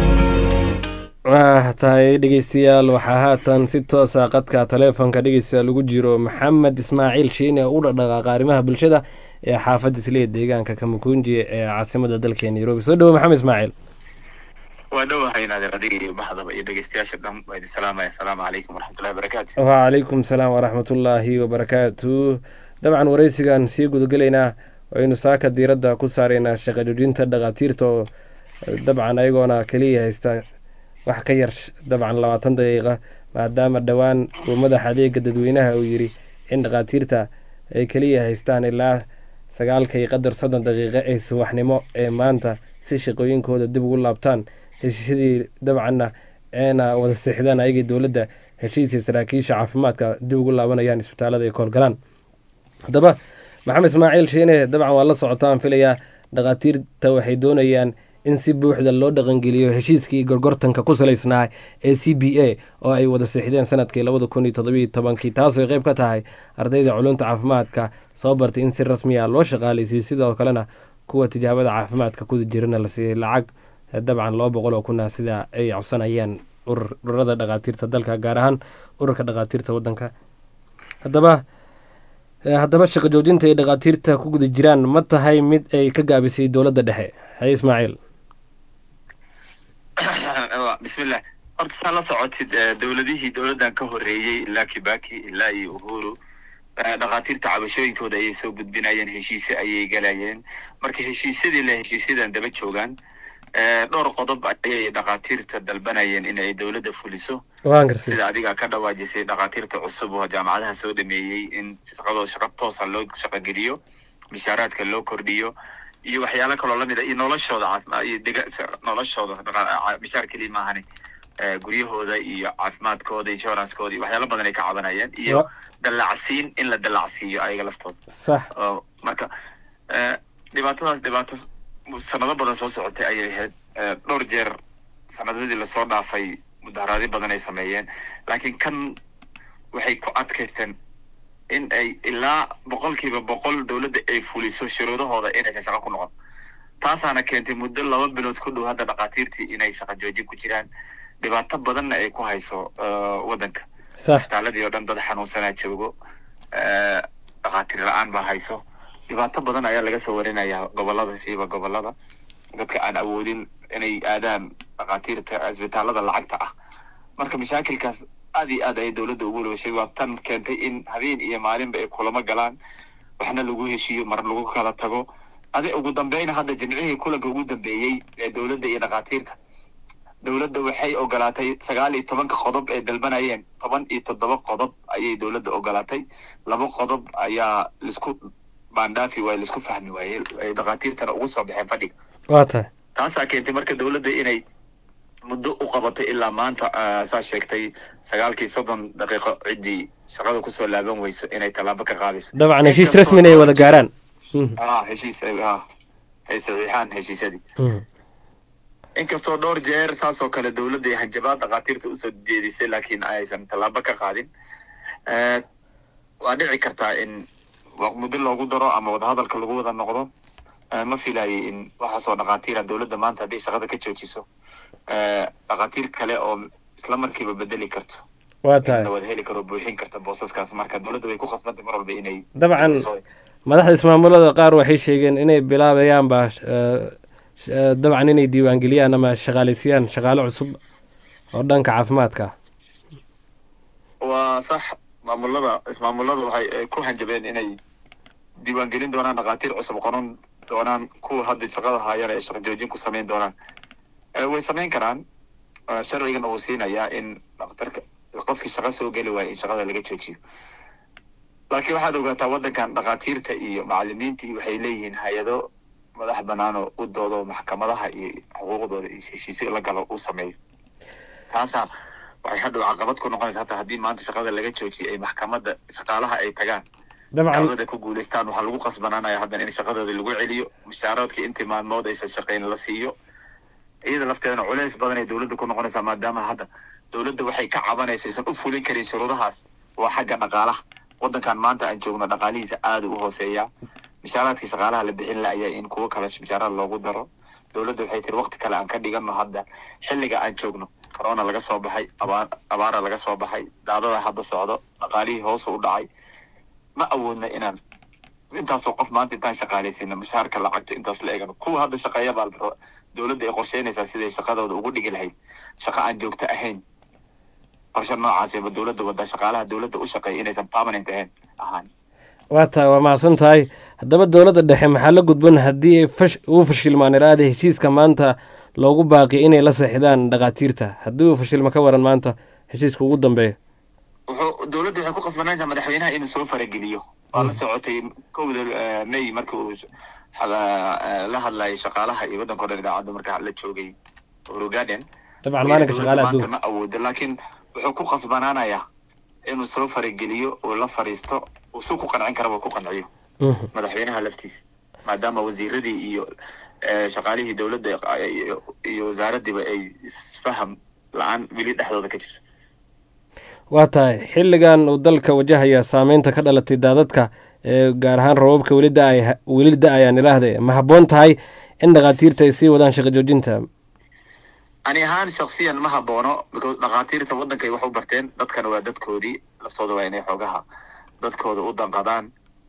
waa tahay dhegeystayaal waxaa haatan si toosa qadka taleefonka dhegeysta lagu jiro maxamed ismaaciil shiine oo u dhaqdhaqaaqa arrimaha bulshada ee xaafadda isliya deegaanka kamakunji ee caasimada dalka nairobi soo dhowo maxamed ismaaciil waa dhowahay naadir adiga iyo baxdaba iyo dhegeystayaasha dhan waa idin salaamaya asalaamu calaykum waraxmatullahi wabarakaatu wacalaykum salaam waraxmatullaahi wabarakaatu dabcan wareysigan sii gudagelaynaa waynu saaka diiradda ku saaraynaa shaqa joojinta dhakhaatiirta oo dabcan ayagoona keliya haysta wax ka yar dabcan labaatan daqiiqa maadaama dhowaan uu madaxa adeega dadweynaha uu yiri in dhakhaatiirta ay keliya haystaan ilaa sagaalka iyo qadar soddon daqiiqo ee subaxnimo ee maanta si shaqooyinkooda dib ugu laabtaan heshiisyadii dabcanna eena wada seexdaan ayagii dowladda heshiisii saraakiisha caafimaadka dib ugu laabanayaan isbitaalada ay koolgalaan haddaba maxamed ismaaciil shiine dabcan waa la socotaan filayaa dhakhaatiirta waxay doonayaan in si buuxda loo dhaqangeliyo heshiiskii gorgortanka ku salaysnaa ee c b a oo ay wada siixdeen sanadkii labada kun iyo todobiyo tobankii taasoo qayb ka tahay ardayda culunta caafimaadka soo bartay in si rasmi ah loo shaqaaleysiiyey sidoo kalena kuwa tijaabada caafimaadka kuda jirana la siiyey lacag dabcan laba boqol oo kuna sida ay codsanayaan ururada dhakhaatiirta dalka gaar ahaan ururka dhakhaatiirta wadanka haddaba haddaba shaqo joojinta ay dhakhaatiirta ku guda jiraan ma tahay mid ay ka gaabisay dowladda dhexe haye ismaaciil bismillah horta saa la socotid dowladihii dowladdan ka horreeyey ilaa kibaki ilaa iyo uhuru dhakhaatiirta cabashooyinkooda ayay soo gudbinayeen heshiise ayay galayeen marka heshiisyadii le heshiisyadan daba joogaan dhowr qodob ayay dhakhaatiirta dalbanayeen in ay dowladda fuliso sida adiga ka dhawaajisay dhakhaatiirta cusub oo jaamacadaha soo dhameeyey in shaqadoo shaqo toosa loo shaqogeliyo mishaaraadka loo kordhiyo iyo waxyaalo kaloo lamid a iyo noloshooda caafimaad iyo dega noloshooda mishaar keliya maahani guryahooda iyo caafimaadkooda insurancekooda iyo waxyaalo badan ay ka cabanayeen iyo dallacsiin in la dallacsiiyo ayaga laftooda sax marka dhibaatadaas dhibaato sanado badan soo socotay ayay ahayd dhowr jeer sanadadii lasoo dhaafay mudaharaadyo badan ay sameeyeen laakiin kan waxay ku adkaysteen in ay ilaa boqolkiiba boqol dowladda ay fuliso shuruudahooda inaysan shaqo ku noqon taasaana keentay muddo laba bilood ku dhow hadda dhakhaatiirtii inay shaqo joojin ku jiraan dhibaato badanna ay ku hayso waddanka isbitaaladii oo dhan dad xanuunsanaa joogo dhakhaatiir la-aan baa hayso dhibaato badan ayaa laga soo warinayaa gobolada siiba gobolada dadka aan awoodin inay aadaan dhakhaatiirta isbitaalada lacagta ah marka mashaakilkaas aad iyo aad ayay dowladda ugu lowashay waa tan keentay in habeen iyo maalinba ay kulamo galaan waxna lagu heshiiyo mar lagu kala tago adi ugu dambeyn hadda jimcihii kulanka ugu dambeeyey ee dowladda iyo dhakhaatiirta dowladda waxay ogolaatay sagaal iyo tobanka qodob ee dalbanayeen toban iyo toddoba qodob ayay dowladda ogolaatay laba qodob ayaa laisku baandhaafi waaye laisku fahmi waaye ay dhakhaatiirtana ugu soo baxeen fadhiga waa tahay taasaa keentay marka dowladda inay muddo u qabatay ilaa maanta saa sheegtay sagaalkii soddon daqiiqo ciddii shaqada kusoo laaban weyso inay tallaabo ka qaadayso dabcan heshiis rasmina ay wada gaaraan heshiis ay saxiixaan heshiisyadii inkastoo dhowr jeer saas oo kale dowladda hanjabaad dhakhaatiirta usoo jeedisay laakiin aysan tallaabo ka qaadin waa dhici kartaa in muddo loogu daro ama wadahadalka lagu wada noqdo ma filayay in waxaasoo dhakhaatiira dowladda maanta hadday shaqada ka joojiso dhakhaatiir kale oo isla markiiba bedeli karto waa tahay wada heli karo buuxin karta boosaskaas marka dowladda way ku khasbantay mar walba inay dabcan madaxda ismaamulada qaar waxay sheegeen inay bilaabayaanba dabcan inay diiwaangeliyaan ama shaqaaleysiiyaan shaqaale cusub oo dhanka caafimaadka waa sax maamulada ismaamulada waxay ku hanjabeen inay diiwaangelin doonaan dhakhaatiir cusub qoran doonaan kuwa hadda shaqada haayana ay shaqo joojin ku samayn doonaan way samayn karaan sharcigan uu siinayaa in dhakhtarka qofkii shaqo soo geli waaya in shaqada laga joojiyo laakiin waxaad ogaataa waddankan dhakhaatiirta iyo macalimiintii waxay leeyihiin hay-ado madax banaanoo u doodo maxkamadaha iyo xuquuqdooda iyo heshiisyo la galo uu sameeyo taasaa waxay hadhow caqabad ku noqonaysa hataa haddii maanta shaqada laga joojiyay ay maxkamadda shaqaalaha ay tagaan dacwada ku guulaystaan waxaa lagu qasbanaanaya haddan in shaqadooda lagu celiyo mushaaradkii intii maalmood aysan shaqayn la siiyo iyada lafteedana culeys badan ay dowladda ku noqonaysaa maadaama hadda dowladda waxay ka cabanaysa aysan u fulin karin shuruudahaas waa xagga dhaqaalaha waddankan maanta aan joogno dhaqaalihiisa aada u hooseeyaa mishaaraadkii shaqaalaha la bixin la-aya in kuwo kale mishaaraad loogu daro dowladda waxay tiri waqti kale aan ka dhigano hadda xilliga aan joogno corona laga soo baxay abaar abaara laga soo baxay daadada hadda socdo dhaqaalihii hoosu u dhacay ma awoodna inaan intaasoo qof maanta intaan shaqaalaysiina mishaarka lacagta intaas la eegano kuwa hadda shaqeeya baa dowladda ay qorsheynaysaa siday shaqadooda ugu dhigi lahayd shaqo aan joogto ahayn qorshe noocaasiba dowladda wadda shaqaalaha dowladda u shaqeeya inaysan permanent ahayn ahaan waa tahay waa mahadsan tahay haddaba dowladda dhexe maxaa la gudban haddii fash uu fashilmaan iraada heshiiska maanta loogu baaqi inay la seexdaan dhakhaatiirta haddii uu fashilma ka waran maanta heshiiska ugu dambeeya wuxuu dowladda waxay ku qasbanaysaa madaxweynaha inuu soo farageliyo waa la socotay kowda may markii uu la hadlayay shaqaalaha iyo waddanka o dhan idaacadda marka la joogay uhuru garden dabcan maalinka shaqaalaha adduunka ma awoodo laakiin wuxuu ku qasbanaanayaa inuu soo farageliyo uu la fariisto uu si ku qancin karaba ku qanciyo madaxweynaha laftiisa maadaama wasiiradii iyo shaqaalihii dowladda iyo wasaaraddiiba ay isfaham la-aan weli dhexdooda ka jirto waa tahay xilligan uu dalka wajahaya saameynta ka dhalatay daadadka ee gaar ahaan rababka weli da-ay weli da-ayaan ilaahde ma habboon tahay in dhakhaatiirta ay sii wadaan shaqo joojinta ani ahaan shaksiyan ma haboono because dhakhaatiirta waddankay wax u barteen dadkana waa dadkoodii laftooda waa inay xoogaha dadkooda u danqadaan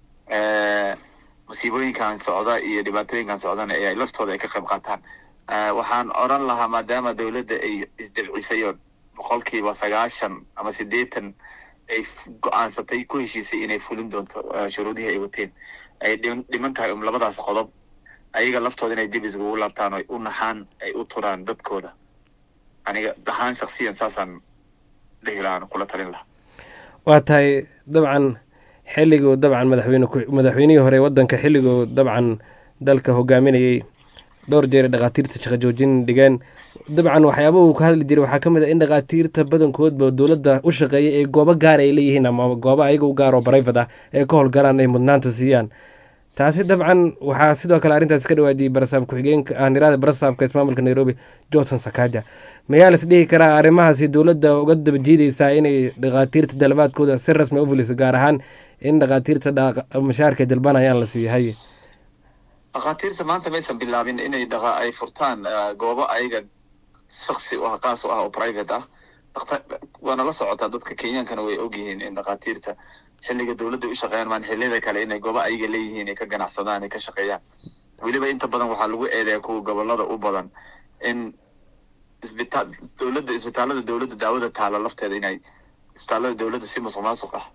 masiibooyinkan socda iyo dhibaatooyinkan socdana ee laftooda ay ka qayb qaataan waxaan odran lahaa maadaama dowladda ay isdabcisay oo boqolkiiba sagaashan ama siddeetan ay go-aansatay ku heshiisay inay fulin doonto shuruudihii ay wateen ay dhiman tahay um labadaas qodob ayaga laftooda inay dib iskugu laabtaan o u naxaan ay u turaan dadkooda aniga ahaan shaksiyan saasaan dhihi lahaan kula talin lahaa waa tahay dabcan xilliguu dabcan madaxweyne madaxweynihii hore waddanka xilliguu dabcan dalka hogaaminayay dhowr jeer dhakhaatiirta shaqo joojin dhigeen dabcan waxyaaba uu ka hadli jiray waxaa ka mid a in dhakhaatiirta badankoodba dowladda u shaqeeya ee goobo gaar ay leeyihiin ama goobo ayaga u gaar oo barayfad ah ee ka howlgalaan ay mudnaanta siiyaan taasi dabcan waxaa sidoo kale arrintaas ka dhawaajiyey barasaab ku-xigeenka aaniraada barasaabka ismaamulka nairobi johnson sakaja mayaa las dhihi karaa arrimahaasi dowladda uga daba jiidaysaa inay dhakhaatiirta dalabaadkooda si rasmi u fuliso gaar ahaan in dhakhaatiirta mashaarka dalbanayaan la siiyahay dhakhaatiirta maanta maysan bilaabin inay dhaqa ay furtaan goobo ayaga shaksi u ah qaas u ah oo private ah waana la socotaa dadka kenyaankana way ogyihiin in dhakhaatiirta xilliga dowladda u shaqeeyaan maan xilliyada kale inay goobo ayaga leeyihiin ay ka ganacsadaan ay ka shaqeeyaan weliba inta badan waxaa lagu eedeeya kuwa gobolada u badan in isbitaal dowladda isbitaalada dowladda daawada taala lafteeda inay isbitaalada dowladda si musuq maasuq ah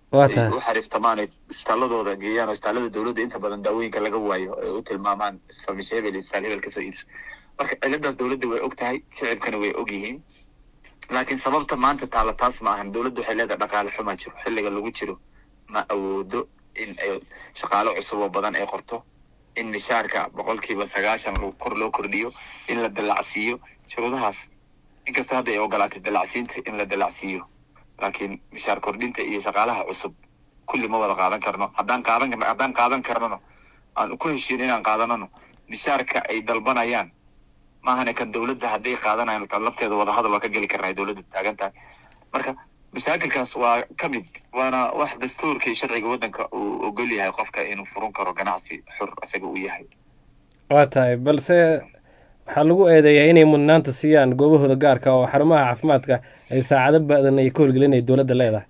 ay u xariiftamaan ay isbitaaladooda geeyaan oo isbitaalada dowladda inta badan daawooyinka laga waayo ay u tilmaamaan farmashe hebel isbitaal hebel kasoo iibso marka ciladaas dowladda way og tahay shicibkana way og yihiin laakiin sababta maanta taala taas ma ahan dowladda waxay leedahay dhaqaale xumaa jiro xilliga lagu jiro ma awoodo in ay shaqaalo cusub oo badan ay qorto in mishaarka boqolkiiba sagaashan kor loo kordhiyo in la dalacsiiyo shuruudahaas inkastoo hadda ay ogolaatay dalacsiinta in la dalacsiiyo laakiin mishaar kordhinta iyo shaqaalaha cusub kulli ma wada qaadan karno haddaan qaadan karno haddaan qaadan karnano aan ku heshiin inaan qaadanano mishaarka ay dalbanayaan maahane kan dowladda hadday qaadanayan tan lafteeda wadahadal waa ka geli karnaa dowladda taagan tahay marka mashaakilkaas waa ka mid waana wax dastuurka iyo sharciga waddanka uu ogol yahay qofka inuu furan karo ganacsi xur isaga uu yahay waa tahay balse waxaa lagu eedeeyaa inay mudnaanta siiyaan goobahooda gaarka oo xarumaha caafimaadka ay saacado badan ay ka howlgelinay dowladda leedahay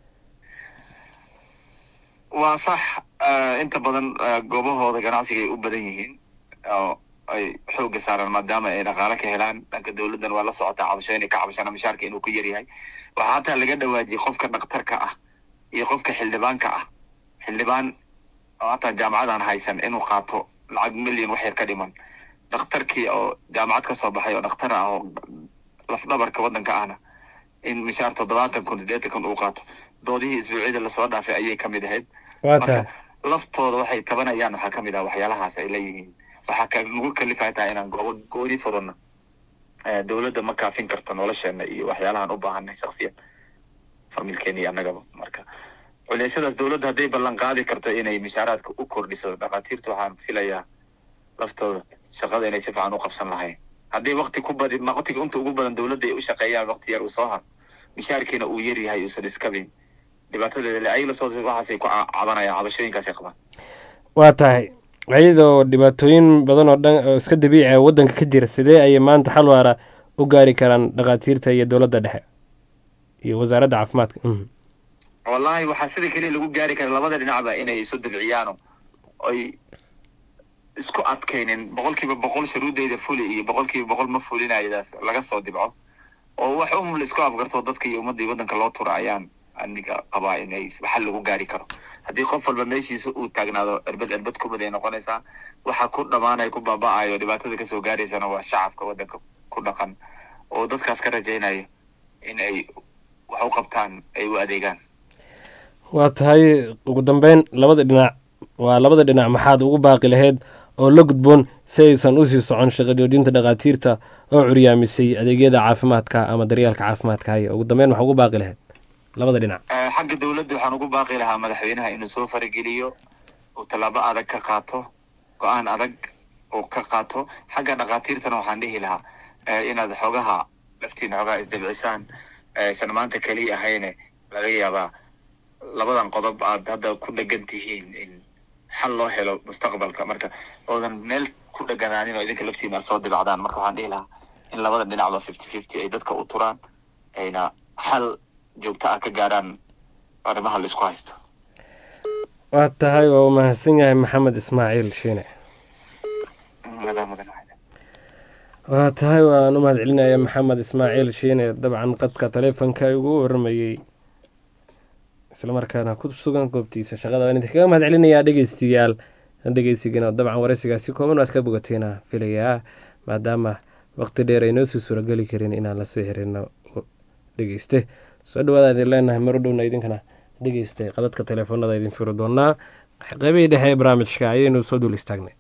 waa sax inta badan goobahooda ganacsiga ay u badan yihiin oo ay xooga saaraan maadaama ay dhaqaale ka helaan dhanka dowladdan waa la socotaa cabasho inay ka cabashana mishaarka inuu ku yaryahay waxaa hataa laga dhawaajiyey qofka dhakhtarka ah iyo qofka xildhibaanka ah xildhibaan oo hataa jaamacadaan haysan inuu qaato lacag milyan wax yar ka dhiman dhakhtarkii oo jaamacad ka soo baxay oo dhakhtar ah oo lafdhabarka waddanka ahna in mishaar toddobaatan kun siddeetan kun uu qaato doodihii isbuucyada lasoo dhaafay ayay ka mid ahayd marka laftooda waxay tabanayaan waxaa ka mid ah waxyaalahaas ay leeyihiin waxaa ka nagu kalifaya tahay inaan goobo gooni furano dowladda ma kaafin karto nolosheena iyo waxyaalahaan u baahanay shaksiyan familkeena iyo annagaba marka culeysyadaas dowladda hadday ballan qaadi karto inay mishaaraadka u kordhiso dhakhaatiirta waxaan filayaa laftooda shaqada inay si fiican u qabsan lahayn haddii wakti ku badi waqtiga inta ugu badan dowladda ay u shaqeeyaan waqti yar uu soo haro mishaarkiina uu yar yahay uusan iskabin dhibaatadeeda le ay laftooda waxaasay ku cabanayaan cabashooyinkaasay qabaan waa tahay iyadoo dhibaatooyin badan oo dhan oo iska dabiici ah waddanka ka jira sidee ayay maanta xal waara u gaari karaan dhakhaatiirta iyo dowladda dhexe iyo wasaaradda caafimaadka wallahi waxaa sida keliya lagu gaari kara labada dhinacba inay isu dabciyaano oy isku adkaynin boqolkiiba boqol shuruudeyda fuli iyo boqolkiiba boqol ma fulinayadaas laga soo dibco oo wax um la isku afgarto dadka iyo ummadda iyo waddanka loo tura ayaan aniga qabaa inay xal lagu gaari karo haddii qof walba meeshiisa uu taagnaado erbed erbed kubad ay noqonaysaa waxa ku dhammaanaya ku baaba'ayo dhibaatada kasoo gaaraysana waa shacabka waddanka ku dhaqan oo dadkaas ka rajaynaya in ay wax u qabtaan ay u adeegaan waa tahay ugu dambeyn labada dhinac waa labada dhinac maxaad ugu baaqi lahayd oo la gudboon si aysan usii socon shaqo joojinta dhakhaatiirta oo curyaamisay adeegyada caafimaadka ama daryeelka caafimaadka haya ugu dambeyn waxaa ugu baaqi lahayd labada dhinac xagga dowladda waxaan ugu baaqi lahaa madaxweynaha inuu soo farageliyo uu tallaabo adag ka qaato go-aan adag uu ka qaato xagga dhakhaatiirtana waxaan dhihi lahaa inaad xoogaha laftiina xoogaha isdabcisaan aysan maanta keliya ahayne laga yaabaa labadan qodob aad hadda ku dhegan tihiin in xal loo helo mustaqbalka marka oodan meel ku dheganaanin oo idinka laftiina aad soo dibacdaan marka waxaan dhihi lahaa in labada dhinacba fifty fifty ay dadka u turaan ayna xal joogto ah ka gaaraan arrimaha la isku haysto waa tahay waa u mahadsan yahay maxamed ismaaciil shiine waa tahay waan u mahad celinaya maxamed ismaaciil shiine dabcan qadka taleefonka ugu waramayey islamarkaana ku sugan goobtiisa shaqada waan idinkaga mahad celinayaa dhegeystayaal dhegeysigana dabcan wareysigaasi kooban waad ka bogateena filayaa maadaama waqti dheer ay noo sii suurageli karin inaan lasoo herino dhegeyste soo dhawaada idin leenahay maro dhowna idinkana dhegeystay qadadka teleefoonada idin firi doonaa qeybihii dhexe ee barnaamijka ayaynu soo duul istaagnay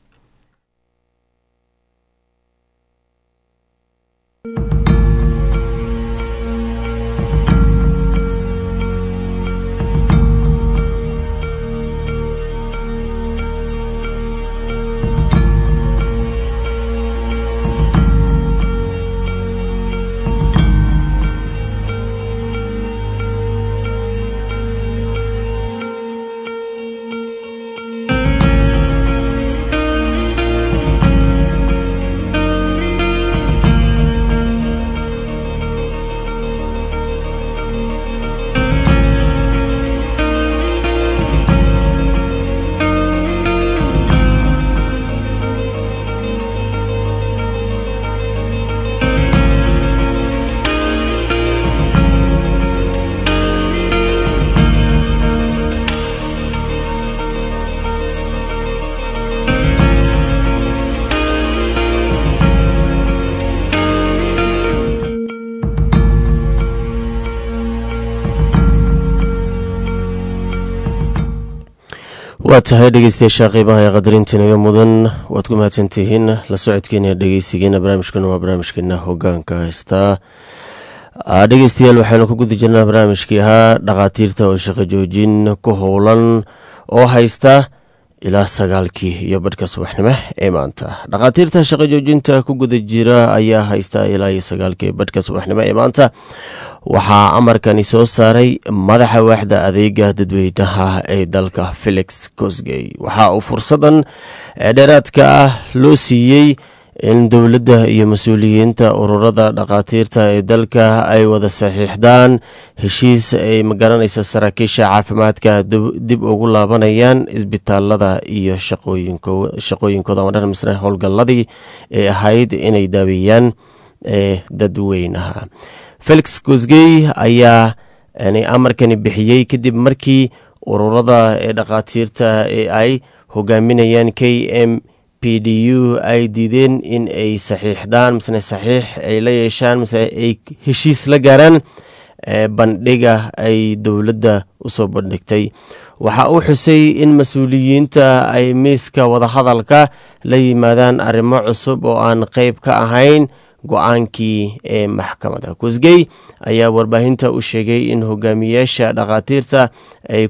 waa tahay dhegeystayaasha qeybaha ee qadarintiinaga mudan waad ku mahadsantihiin la socodkeena dhegeysigeena barnaamijkan waa barnaamijkeena hogaanka haystaa dhegeystayaal waxaynu ku guda jirnaa barnaamijkii ahaa dhakhaatiirta oo shaqo joojin ku howlan oo haysta ilaa sagaalkii iyo badhka subaxnimo ee maanta dhakhaatiirta shaqo joojinta ku guda jira ayaa haysta ilaa iyo sagaalkii badhka subaxnimo ee maanta waxaa amarkani soo saaray madaxa waaxda adeega dadweynaha ee dalka felix cosgey waxa uu fursadan dheeraadka ah loo siiyey in dowladda iyo mas-uuliyiinta ururada dhakhaatiirta ee dalka ay wada saxiixdaan heshiis ay magaranaysa saraakiisha caafimaadka dib ugu laabanayaan isbitaalada iyo shaqooyinkooda madhan misne howlgalladii ee ahayd inay daaweeyaan ee dadweynaha felix cosgey ayaa amarkani bixiyey kadib markii ururada ee dhakhaatiirta ee ay hogaaminayaan k m p d u ay diideen in ay saxiixdaan misne saxiix ay la yeeshaan mise ay heshiis la gaaraan bandhiga ay dowladda usoo bandhigtay waxa uu xusay in mas-uuliyiinta ay miiska wadahadalka la yimaadaan arrimo cusub oo aan qeyb ka ahayn go-aankii ee maxkamadda kusgey ayaa warbaahinta u sheegay in hogaamiyaasha dhakhaatiirta ay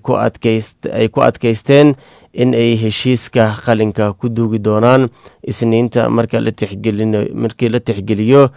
ku adkaysteen in ay heshiiska qalinka ku duugi doonaan isniinta markii la tixgeliyo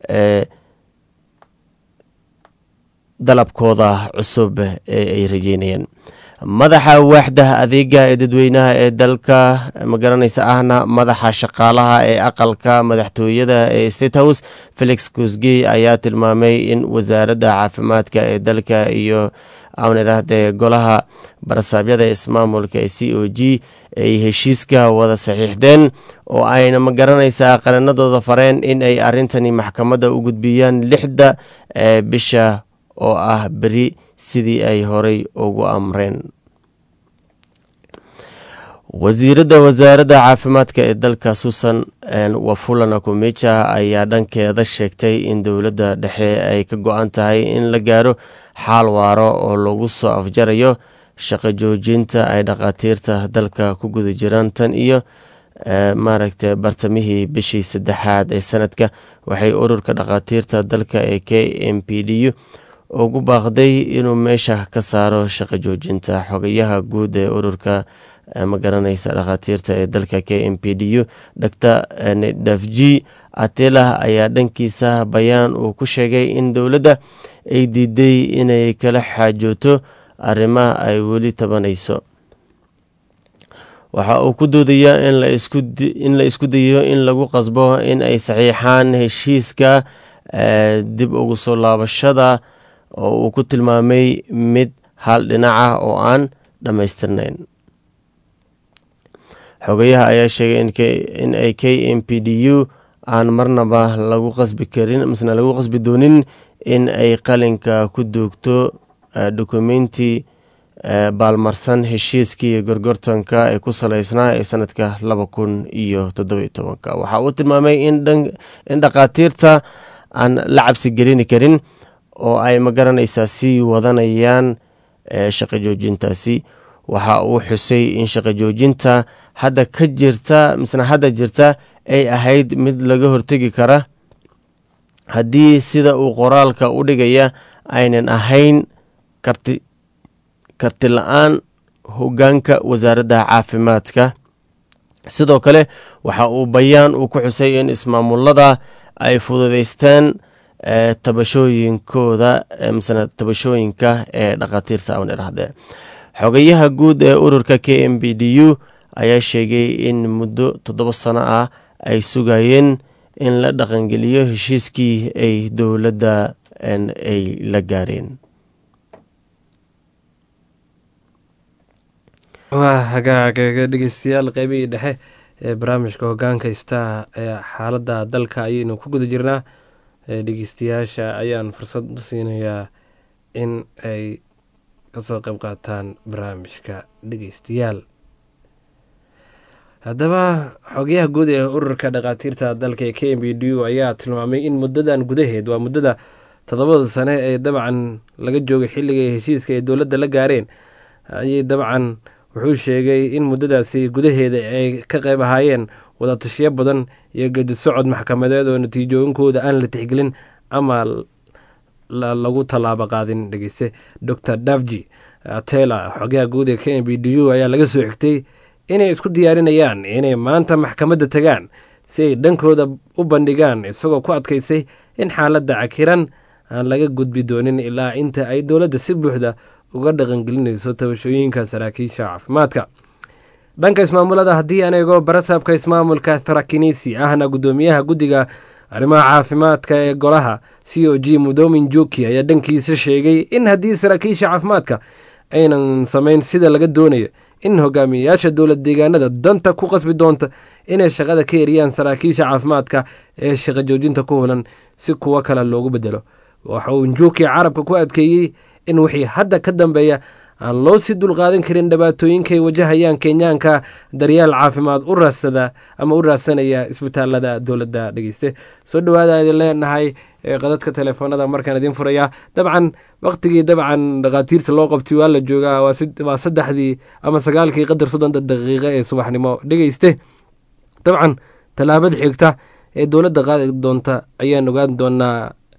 dalabkooda cusub ee ay rajeynayeen madaxa waaxda adeega ee dadweynaha ee dalka magaranaysa ahna madaxa shaqaalaha ee aqalka madaxtooyada ee state house felix cosgey ayaa tilmaamay in wasaaradda caafimaadka ee dalka iyo aan idhaahdee golaha barasaabyada ismaamulka ee c o g ay heshiiska wada saxiixdeen oo ayna magaranaysaa qaranadooda fareen in ay arrintani maxkamadda u gudbiyaan lixda bisha oo ah beri sidii ay horey ugu amreen wasiiradda wasaaradda caafimaadka ee dalka susan wafulana kumeja ayaa dhankeeda sheegtay in dowladda dhexe ay ka go-an tahay in la gaaro xaal waaro oo lagu soo afjarayo shaqo joojinta ay dhakhaatiirta dalka ku guda jiraan tan iyo maaragta bartamihii bishii saddexaad ee sanadka waxay ururka dhakhaatiirta dalka ee k m p d u ugu baaqday inuu meesha ka saaro shaqo joojinta xogayaha guud ee ururka ma garanaysa dhakhaatiirta ee dalka k m p d u dr dafji atelah ayaa dhankiisa bayaan uu ku sheegay in dowladda ay diiday inay kala xaajooto arrimaha ay weli tabanayso waxa uu ku doodayaa in la isku dayo in lagu qasbo in ay saxiixaan heshiiska dib ugu soo laabashada oo uu ku tilmaamay mid hal dhinaca oo aan dhammaystirnayn xogayaha ayaa sheegay in ay k m p d u aan marnaba lagu qasbi karin misna lagu qasbi doonin in ay qalinka ku duugto dokumenti baalmarsan heshiiskii gorgortanka ee ku saleysnaa ee sanadka laba kun iyo toddobiyo tobanka waxa uu tilmaamay in dhakhaatiirta aan la cabsi gelini karin oo ay magaranaysaa sii wadanayaan shaqo joojintaasi waxa uu xusay in shaqo joojinta hadda ka jirta misna hadda jirta ay ahayd mid laga hortegi kara haddii sida uu qoraalka u dhigaya aynan ahayn karti karti la-aan hogaanka wasaaradda caafimaadka sidoo kale waxa uu bayaan uu ku xusay in ismaamulada ay fududeysteen tabashooyinkooda misna tabashooyinka ee dhakhaatiirta awn idhahdee xogayaha guud ee ururka k m b d u ayaa sheegay in muddo toddoba sano ah ay sugayeen in la dhaqangeliyo heshiiskii ay dowladda ay la gaareen waa hagaagaga dhegeystayaal qeybihii dhexe ee barnaamijka hogaanka star ee xaaladda dalka ayaynu ku guda jirnaa dhegeystayaasha ayaan fursad u siinayaa in ay kasoo qeyb qaataan barnaamijka dhegeystayaal haddaba xogayaha guud ee ururka dhakhaatiirta dalka ee k m b d u ayaa tilmaamay in muddadan gudaheed waa muddada toddobada sane ee dabcan laga joogay xilliga heshiiska ay dowladda la gaareen ayay dabcan wuxuu sheegay in muddadaasi gudaheeda ay ka qayb ahaayeen wadatashiyo badan iyo gedi socod maxkamadeed oo natiijooyinkooda aan la tixgelin ama lagu tallaabo qaadin dhegeyste dor davji tela xogaha guud ee k m b d u ayaa laga soo xigtay inay isku diyaarinayaan inay maanta maxkamadda tagaan si ay dhankooda u bandhigaan isagoo ku adkaysay in xaaladda cakiran aan laga gudbi doonin ilaa inta ay dowladda si buuxda uga dhaqangelinayso tabashooyinka saraakiisha caafimaadka dhanka ismaamulada haddii aan eego barasaabka ismaamulka tharakinisi ahna guddoomiyaha guddiga arrimaha caafimaadka ee golaha c o g mudomin joki ayaa dhankiisa sheegay in haddii saraakiisha caafimaadka aynan samayn sida laga doonayo in hogaamiyeyaasha dowlad deegaanada danta ku qasbi doonta inay shaqada ka eriyaan saraakiisha caafimaadka ee shaqo joojinta ku hulan si kuwo kale loogu bedelo waxa uu njuuki carabka ku adkeeyey in wixii hadda ka dambeeya aan loo sii dulqaadan karin dhibaatooyinkaay wajahayaan kenyaanka daryaal caafimaad u raadsada ama u raadsanaya isbitaalada dowladda dhegeyste soo dhawaada idin leenahay qadadka telefoonada markaan idin furayaa dabcan waktigii dabcan dhakhaatiirta loo qabtay waa la joogaa waa saddexdii ama sagaalkii qadar soddonta daqiiqo ee subaxnimo dhegeyste dabcan tallaabada xigta ee dowladda qaadi doonta ayaan ogaan doonaa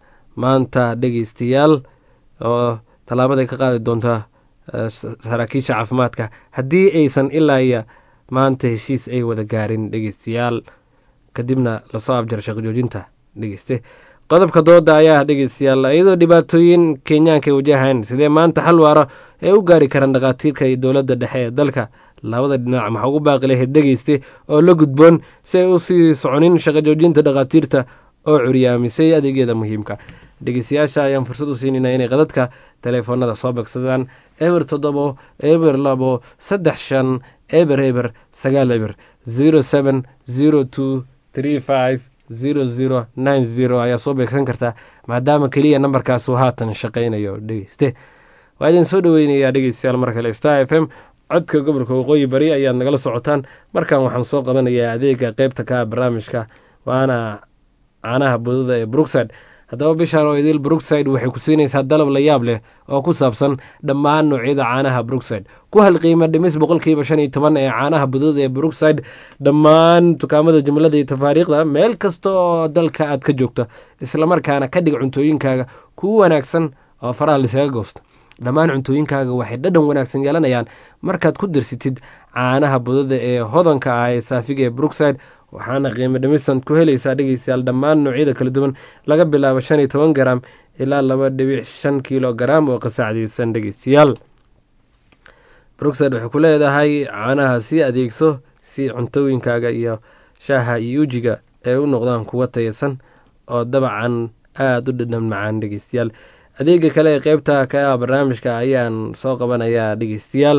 maanta dhegeystayaal oo tallaabaday ka qaadi doonta saraakiisha caafimaadka haddii aysan ilaa iyo maanta heshiis ay wada gaarin dhegeystayaal kadibna lasoo abjara shaqo joojinta dhegeyste qodobka dooda ayaa dhegeystayaal iyadoo dhibaatooyin kenyaanka ay wajahaan sidee maanta xal waara ay u gaari karaan dhakhaatiirka iyo dowladda dhexe ee dalka labada dhinac maxaa ugu baaqi lahayd dhegeyste oo la gudboon si ay usii soconin shaqo joojinta dhakhaatiirta oo curyaamisay adeegyada muhiimka dhegeystayaasha ayaan fursad u siinayna inay qadadka teleefoonada soo begsadaan eber toddobo eber labo saddex shan eber eber sagaal eber zero seven zero two three five zero zero nine zero ayaa soo beegsan kartaa maadaama keliya nambarkaas uu haatan shaqaynayo dhegeyste waa idin soo dhaweynayaa dhegeystayaal mar kale star f m codka gobolka waqooyi bari ayaad nagala socotaan markan waxaan soo qabanayaa adeega qeybta ka barnaamijka waana caanaha budada ee brookside haddaba bishaan oo idil brookside waxay ku siinaysaa dalab la yaab leh oo ku saabsan dhammaan noocyada caanaha brookside ku hal qiimo dhimis boqolkiiba shan iyo toban ee caanaha budada ee brookside dhammaan dukaamada jumlada iyo tafaariikhda meel kasta oo dalka aad ka joogto islamarkaana ka dhig cuntooyinkaaga kugu wanaagsan oo faraha lisaga goosto dhammaan cuntooyinkaaga waxay dhadhan wanaagsan yeelanayaan markaad ku darsitid caanaha budada ee hodanka ah ee saafiga ee brookside waxaana qiimo dhimisan ku helaysaa dhegeystayaal dhammaan noocyada kala duwan laga bilaabo shan iyo toban garam ilaa laba dhibic shan kilo garam oo qasaacdaysan dhegeystayaal brookside waxay ku leedahay caanaha sii adeegso si cuntooyinkaaga iyo shaaha iyo ujiga ay u noqdaan kuwa taysan oo dabcan aada u dhadhan macaan dhegeystayaal adeega kale ee qeybta ka ah barnaamijka ayaan soo qabanayaa dhegeystayaal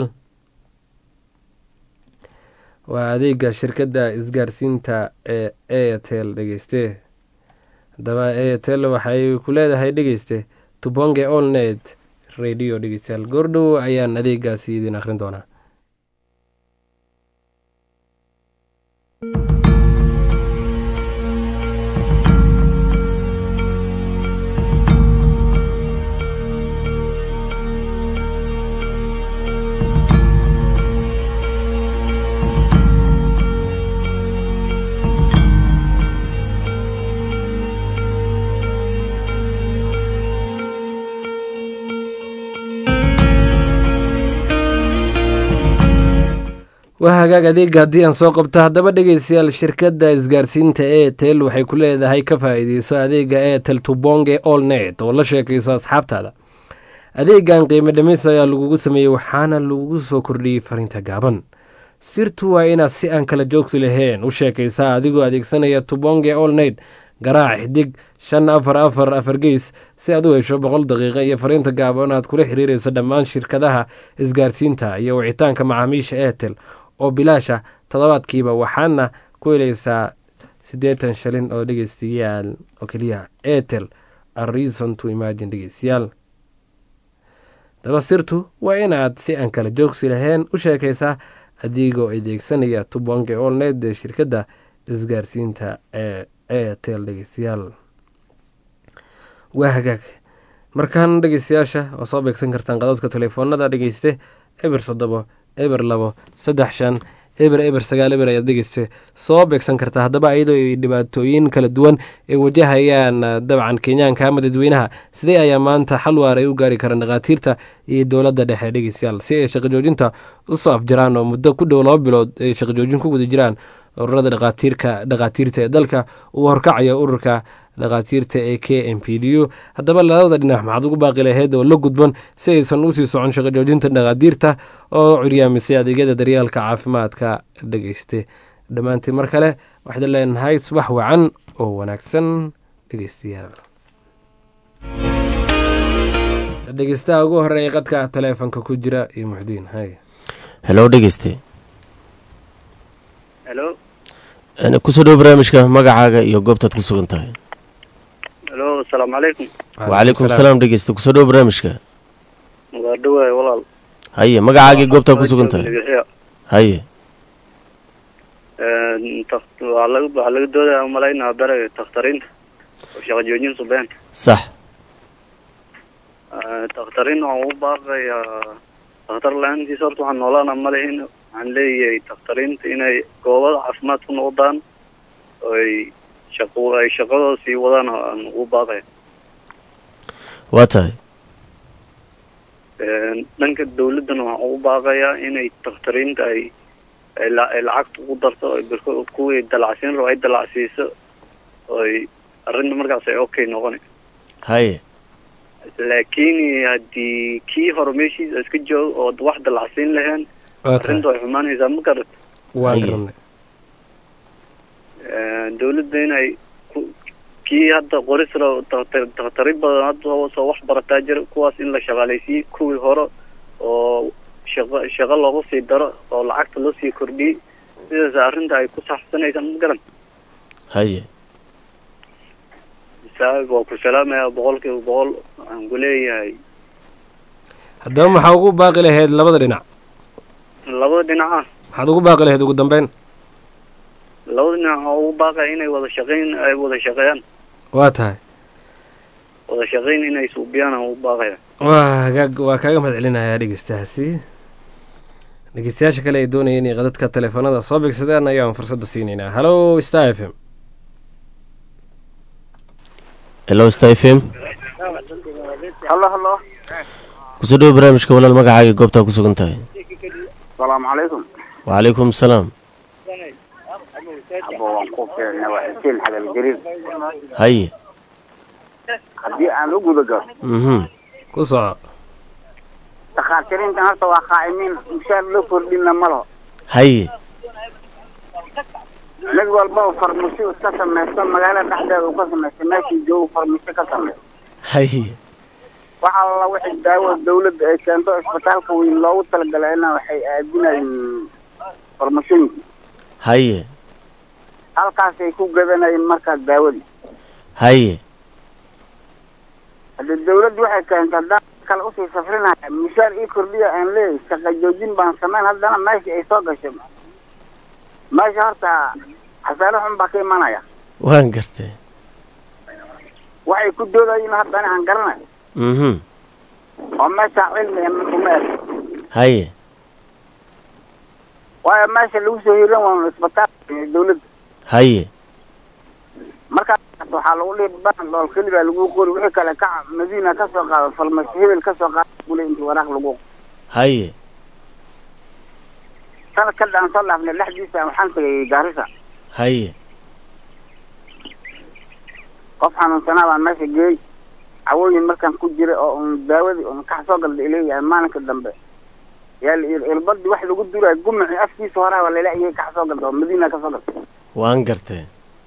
waa adeega shirkadda isgaarsiinta ee airtel dhegeyste haddaba airtel waxay ku leedahay dhegeyste tubonge allnet radio dhegeystayaal goordhow ayaan adeegaasi idin akhrin doonaa waa hagaag adeega haddii aan soo qabto haddaba dhegeystayaal shirkadda isgaarsiinta airtel waxay ku leedahay ka faa-iideyso adeega airtel tubonge all net oo la sheekayso asxaabtaada adeegan qiimo dhimis ayaa lagugu sameeyey waxaana lagugu soo kordhiyey fariinta gaaban sirtu waa inaad si aan kala joogsi lahayn u sheekaysaa adigoo adeegsanaya tubonge all net garaac xidig shan afar afar afar geys si aad u hesho boqol daqiiqa iyo fariinta gaaban aad kula xiriireyso dhammaan shirkadaha isgaarsiinta iyo wicitaanka macaamiisha airtel oo bilaasha toddobaadkiiba waxaana ku helaysaa siddeetan shilin oo dhegeystayaal oo keliya airtel a reason to imagine dhegeystayaal daba sirtu waa inaad si aan kala joogsi lahayn u sheekaysaa adigoo adeegsanaya tubonge olned ee shirkadda isgaarsiinta ee airtel dhegeystayaal waa hagaag markaan dhegeystayaasha oo soo beegsan kartaan qadadka telefoonada dhegeyste eber toddobo eber labo saddex shan eber eber sagaal eber ayaad dhegeyste soo beegsan kartaa haddaba iyadoo ay dhibaatooyin kala duwan ay wajahayaan dabcan kenyaanka ama dadweynaha sidee ayaa maanta xal waar ay u gaari karaan dhakhaatiirta iyo dowladda dhexe dhegeystayaal si ay shaqajoojinta usoo afjaraan oo muddo ku dhow laba bilood ay shaqajoojin ku guda jiraan ururada dhakhaatiirka dhakhaatiirta ee dalka uu horkacaya ururka dhakhaatiirta ee k m p d u haddaba labada dhinac maxaad ugu baaqi lahayd oo la gudban si aysan usii socon shaqo joojinta dhakhaatiirta oo curyaamisay adeegyada daryaalka caafimaadka dhegeyste dhammaantiin mar kale waxaad leenahay subax wacan oo wanaagsan dhegeystayaal dhegeystaha ugu horeeya qadka taleefonka ku jira iyo muxdiin hay helo dhegeyste helo kusoo dhowo barnaamijka magacaaga iyo goobtaad ku sugan tahay helo asalaamu calaykum wacalaykum salaam dhegeyste kusoo dhowo barnaamijka waa dhawaay walaal haye magacaagii goobtaad ku sugan tahay Magaciya. haye Een, tak- waxaa laga waxaa laga doodaya umalaynaa bere takhtariinta oo shaqo joojin subeen sax Ee, takhtariin waxaan u baaqayaa takhtar la-aantiisa horta waxaan noolaana ma lihin waxaan leeyahay takhtariinta inay goobada caafimaad ku noqdaan oo ay shaqo ay shaqadooda sii wadaan aan ugu baaqaya waa tahay Een, dhanka dawladdana waxaan ugu baaqayaa inay takhtariinta ay ay la- ay lacagta ugu darto ay birko kuwii dalacsiin rabo ay dalacsiiso oo ay arrinta markaas ay okay noqon haye laakiin haddii kii hore meeshiisa iska joogo oo wax dalacsiin lahayn waa tahay arrinta way xumaanaysaa ma garat waan Haye. garanay dawladda inay ku- kii hadda qoris rabo takhtar- takhtari badan hadda soo- soo wax barataa jira kuwaas in la shaqaalaysiiyey kuwii hore oo shaqo shaqo loogu sii daro oo lacagta loo sii kordhiyey sidaas arrinta ay ku saxsanaysaa ma garan haye isaag waa ku salaamayaa boqolkiiba boqol waxaan ku leeyahay haddaba maxaa ugu baaqi lahayd labada dhinac labada dhinac ah maxaad ugu baaqi lahayd ugu dambeyn labada dhinac oo ugu baaqaya inay wada shaqayn ay wada shaqeeyaan waa tahay wada shaqayn inay suubiyaan aan ugu baaqaya waa hagaag waa kaaga mahad celinayaa dhegeystahaasi dhegeystayaasha kale ay doonaya inay qadadka teleefanada soo bigsadaan ayaan fursadda siinaynaa hallo star f m helo sta f m hallo hallo kusoo dhowo barnaamijka walaal magacaaga goobtaa ku sugan tahay asalaamu calaykum wacalaykum salaam abo waan ku fiicnay waa xuseen xagal jariir haye haddii aan u guda galo mhm ku soco dhakhaatiriintan horta waa qaa'imiin mushaar loo kordhina ma laho haye mid walba oo farmasi iska samaysto magaalada dhexdeeda uu ka samaysto meeshii joogu farmasi ka samaysto haye wax alla wixii daawo dawladda ay keento isbitaalka weyn loogu talagalay waxay aadinayeen farmasooyinka haye halkaasay ku gadanayeen markaa daawadii haye haddii dawladdu waxay keento haddaan kale usii safrinaya mushaar ii kordhiya aan leeyahay shaqa joojin baan samayn haddana meesha ay soo gashay meesha horta xasaano xun baa ka imanaya waan gartay waxay ku doodayiin haddana aan garanayo mhm oo meesha cilmi uma eg haye waayo meesha lagu soo hiran waa isbitaalka iyo dawladda haye markaas waxaa lagu dhihi ban dhool keli baa lagu qori wixii kale ka madiina ka soo qaado farmasi hebel ka soo qaado bule intii waraaq lagu haye sanad ka dhaan soo dhaafnay dhexdiisa waxaan tagay gaarisa haye qof xanuunsanaa baan meesha geeyey cawooyin markaan ku jiray oo un daawadii un kax soo galda ileeyahay maalinka dambe yaa la yidhi ilbadii wax lagu durayo gumacii afkiisa horaa waa lala iyay kax soo galda oo madiina ka soo galda waan gartay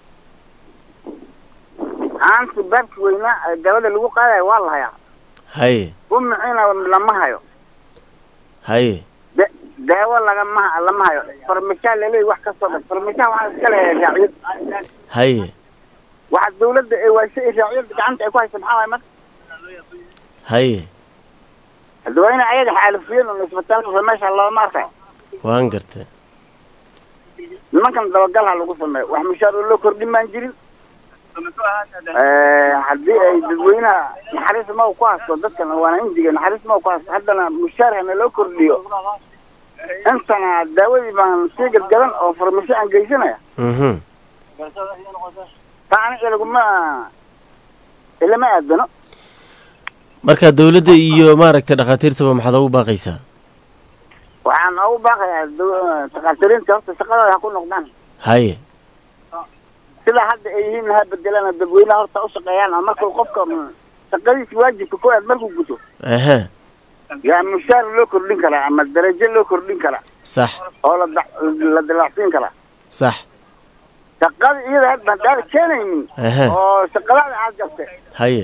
haanti baabki weynaa ee dabada lagu qaadayo waa la hayaa haye gumaciina lama hayo haye da- daawo lagama lama hayo farmashaa laleeyahy wax ka soo gal farmashaha waxaa iska leeyahay raaciyad haye waxa dawladda ee waashe ee raaciyadda gacanta ay ku haysa maxaa waay marka haye hadda waa ina ayaga xaalufiyeen un isbitaalka meesha looma arkayo waan gartay nimankan dabagal ha lagu sameeyo wax mushaar oo loo kordhin baan jirin haddii ay dadweynaha naxariis ma ku hasto dadkan waana injiga naxariis ma ku hasto haddana mushaar hana loo kordhiyo intana daawadii baan sii gadgadan oo farmasho aan geysanaya mhm taa aniga ilaguma ilama aadano marka dawladda iyo maaragtay dhakhaatiirtaba maxaad ugu baaqaysaa waxaan ugu baaqayaa daw- takhaatiriinta horta shaqadooda ha ku noqdaan haye sida hadda ay yihiin ha bedelana dadweynaha horta u shaqeeyaan oo markuu qofka shaqadiisa waajibka ku aad markuu guto aha yaa mushaar loo kordhin karaa ama darajo loo kordhin karaa sax oo la da- la dalacsiin karaa sax shaqada iyada hadda haddaad keenaynin aha oo shaqadaada aad gabtay haye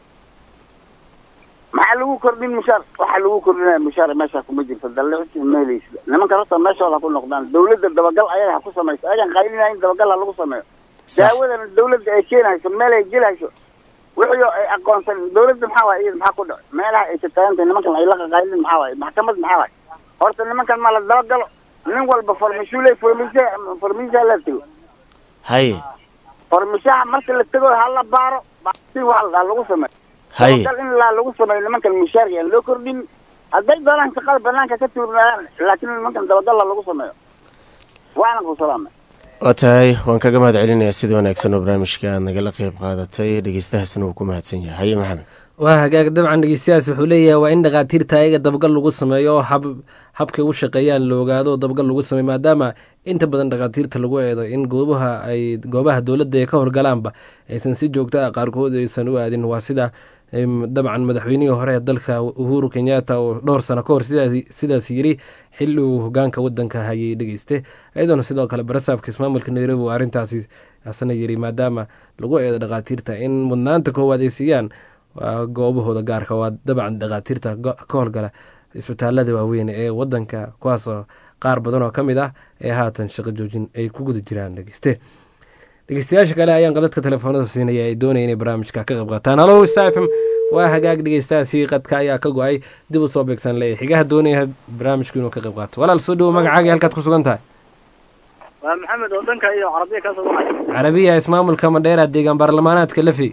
maxaa lagu kordhin mushaar waxaa lagu kordhinaya mushaar meesha kuma jirto dallicsi meelaysa nimanka horta meeshooda ha ku noqdaan dawladda dabagal ayaga ha ku samayso ayagan qaylinayin dabagal ha lagu sameeyo sax daawadana dawladda ay keenayso meel ay gelayso wixii oo ay aqoonsan dawladda maxaa waay iyada maxaa ku dhaco meelaha ay tataagantay nimankan ay la qaqaylin maxaa waay maxkamad maxaa waay horta nimankan ma la dabagalo nin walba farmashuule farmisa farmisa la tego haye farmashaha marka la tego ha la baaro si wax la lagu sameeyo haye dabagal in la lagu sameeyo nimankan mushaarka aan loo kordhin hadday doonaan shaqada banaanka ka tuurnayaan laakiin nimankan dabagalla lagu sameeyo waana ku salaamay waa tahay waan kaga mahad celinayaa sida wanaagsan oo barnaamijka aad nagala qeyb qaadatay dhegeystahaasna wuu ku mahadsan yahay haye maxamed waa hagaag dabcan dhegeystayaas wuxuu leeyahay waa in dhakhaatiirta ayaga dabagal lagu sameeyo oo hab habkay u shaqeeyaan la ogaado oo dabagal lagu sameeyo maadaama inta badan dhakhaatiirta lagu eedo in goobaha ay goobaha dowladda ay ka horgalaanba aysan si joogto ah qaarkood aysan u aadin waa sida em, dabcan madaxweynihii hore ee dalka uhuru kenyatta oo dhowr sano ka hor sidaas- sidaas yiri xili uu hogaanka wadanka hayay dhegeyste iyadoona sidoo kale barasaafka ismaamulka nairobi uu arrintaasi asna yiri maadaama lagu eedo dhakhaatiirta in mudnaanta koowaad ay siiyaan waa goobahooda gaarka waa dabcan dhakhaatiirta go- ka howlgala isbitaalada waaweyn ee wadanka kuwaasoo qaar badan oo ka mid ah ee haatan shaqo joojin ay ku guda jiraan dhegeyste dhegeystayaasha kale ayaan qadadka telefoonada siinaya ay doonaya inay barnaamijka ka qayb qaataan halo star f m waa hagaag dhegeystahaasi qadka ayaa ka go-ay dib u soo beegsan leeyahy xigaha doonaya barnaamijku inuu ka qayb qaato walaal soo dhowo magacaaga halkaad ku sugan tahay waa maxamed oo dhanka iyo carabiya ka soo baxay carabiya ismaamulka mandheera deegaan baarlamaanaadka lafi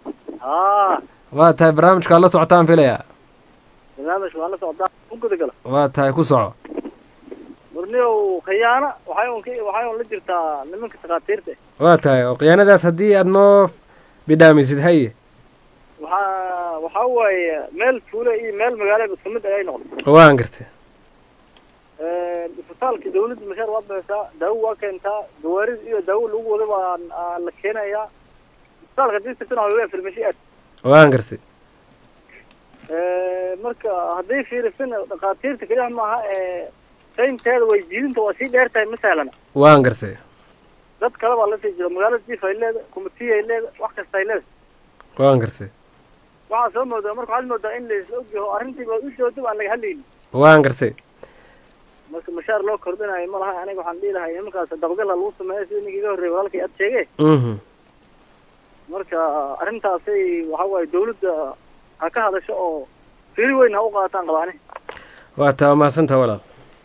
haa waa tahay barnaamijka la socotaan filaya barnaamij waa la socdaa u gudagala waa tahay ku soco murniyow khiyaano waxay un ka waxay un la jirtaa nimanka takhaatiirta waa tahay oo khiyaanadaas haddii aad noo bidhaamisid haye waxaa waxaa waaye meel tuule iyo meel magaalo isku mid ayay noqday waan gartay isbitaalka dawladda mashaar waa bixisaa daawo waa keentaa gawaarida iyo daawo lagu wada baa aa la keenayaa isbitaalka hadii tagtana waa farmashi aad waan gartay marka hadday fiirisan dhakhaatiirta keliya maaha ee saynteeda way jiidinta waa sii dheer tahay ma sahlana waan gartay dad kale baa lasii jiro magaalada jiif ay leedahay kumitiy ay leedahay wax kasta ay leedahay waan gartay waxaa soo moodaa marka waxaad moodaa in laisla ogyaho arrintiiba u joogto aan laga hadlaynin waan gartay marka mashaar loo kordhinayo ma laha aniga waxaan dhihi lahay nimankaas dabagala lagu sameeyo sida ninkii iga horreeyay walaalkay aad sheege mhm marka arrintaasay waxa waaye dawladda ha ka hadasho oo firi weyn ha u qaataan qabaane waa taa mahadsantaa walaal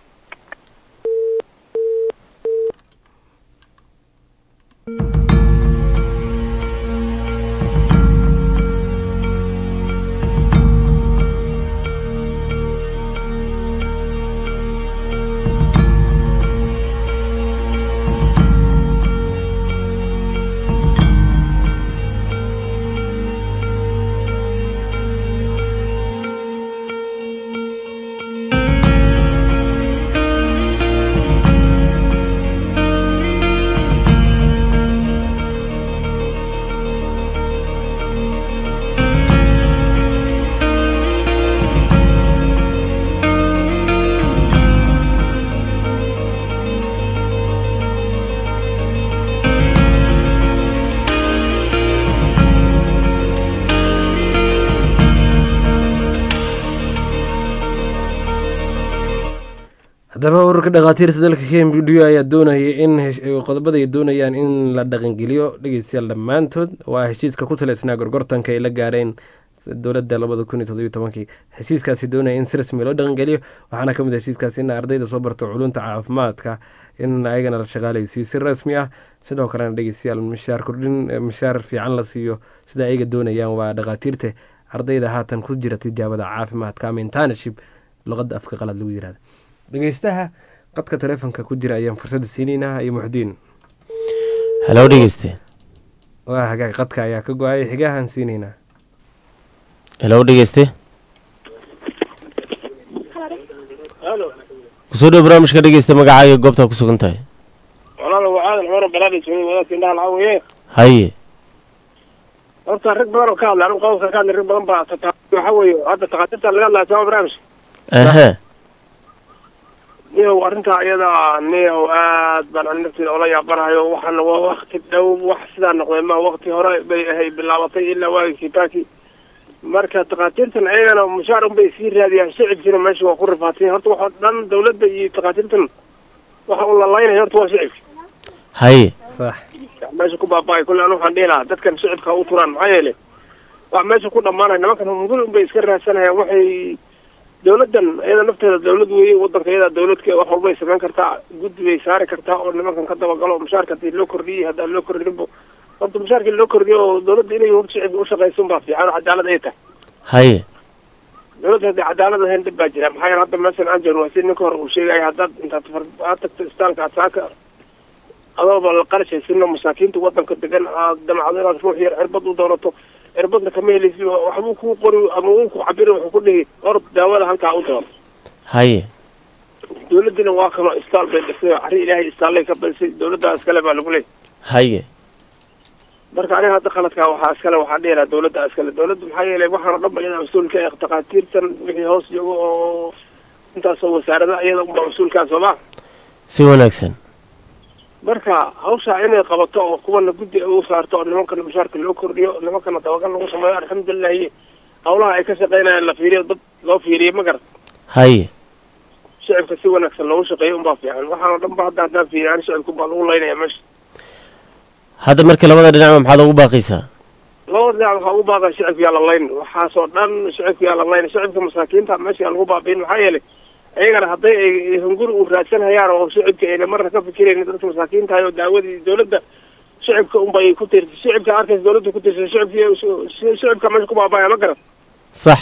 haddaba ururka dhakhaatiirta dalka k m b d ayaa doonaya in hesh- qodobada ay doonayaan in la dhaqangeliyo dhegeystayaal dhammaantood waa heshiiska ku taleysnaa gorgortanka ay la gaareen dowladda labada kun iyo toddobiyo tobankii heshiiskaasi doonaya in si rasmi loo dhaqangeliyo waxaana ka mid ah heshiiskaasi in ardayda soo barto culunta caafimaadka in ayagana la shaqaalaysiiyo si rasmi ah sidoo kalena dhegeystayaal mishaar kordhin mishaar fiican la siiyo sida ayaga doonayaan waa dhakhaatiirta ardayda haatan ku jira tijaabada caafimaadka ama internship luqadda afka qalad lagu yirahda dhegeystaha qadka taleefonka ku jira ayaan fursadda siinaynaa iyo muxdiin halow dhegeyste waa hagaag qadka ayaa ka go-ay xigahan siinaynaa halow dhegeyste halo kusoo dhow barnaamijka dhegeysta magacaaga goobtaa ku sugan tahay walaal waa aadan cumar balaadhi sugay wadaadka indhaha lacag weye haye horta rag badan oo ka hadla anigu qodobka ka hadlay rag badan baa tata waxa weeye hadda takhaatiirta laga hadlaya sama barnaamij aha niyow arrintaa iyada niyow aad baan ani nafteeda ola yaabanahayo waxaana waa wakti dhow wax sidaa noqday ma wakti hore bay ahay bilaabatay ilaa waagii kibaki marka takhaatiirtan ayagana mushaar unbay sii raadiyaan shicibkiina meesha waa ku rifaatay horta waxoo dhan dawladda iyo takhaatiirtan waxa uu lalaynaya horta waa shicibka haye sax meesha ku baaba-ay kulle anu waxaan dhihi lahaa dadkan shicibka ha u turaan maxaa yeelay wax meesha ku dhammaanaya nimankan hunguri unbay iska raadsanayaan waxay dawladdan iyada nafteeda dawlad weeye wadanka iyada dawladka wax walbay samayn kartaa guddi bay saari kartaa oo nimankan ka dabagalo mushaarka hadii loo kordhiyey haddaan loo kordhinbo horta mushaarkii loo kordhiyo oo dawladda inay horta shicibka ushaqayso unbaa fiican oo cadaalad ay tahay haye dawladda haddii cadaalad ahayn dhib baa jira maxaa yeele hadda meeshan aan joogno waa si ninka hore uu sheegaya haddaad intaad far aad tagto istaalka aad saaka adooba la qarashaysinno masaakiinta wadanka degan aad damacdo inaad ruux yar cirbad u doonato cirbadna kama helaysi waxbuu kuu qori ama uu ku cabiri wuxuu ku dhihi hor daawada halkaa u doono haye dawladdina waa kanoo istaal bay dhisay oo arri ilaahay istaallay ka badisay dawladdaa iskale baa lagu leeyay haye marka aniga hadda qaladkaa waxaa iskale waxaa dhihi lahaa dawladda iskale dawladda maxaa yeelay waxaana dhan ba iyada mas-uulka ee takhaatiirtan wixii hoos joogo oo intaasoo wasaarada iyada unbaa mas-uulkaa soo maa si wanaagsan marka hawshaa inay qabato oo kuwana guddi ay u saarto oo nimankana mushaarka loo kordhiyo nimankana dabagal lagu sameeyo alxamdulilahi hawlaha ay ka shaqaynayaan la fiiriyo dad loo fiiriyo ma garan haye shicibka si wanaagsan loogu shaqeeyo unbaa fiican waxaana dhan ba hadda haddaan fiiriyaan shicibka unbaa lagu laynaya meesha hadda marka labada dhinacba maxaad ugu baaqaysaa labada dhinac waxaa ugu baaqaya shicibka yaa la layn waxaasoo dhan shicibka yaa la layn shicibka masaakiinta meesha yaa lagu baabiin maxaa yeelay iyagana hadday ay hunguri u raadsanhayaan oo shicibka ayna marna ka fikirayn dadka masaakiinta oo daawadii dawladda shicibka unbay ku tiirtay shicibka arkaysa dawladda ku tiirsan shicibki shicibka meesha ku baabaya ma garan sax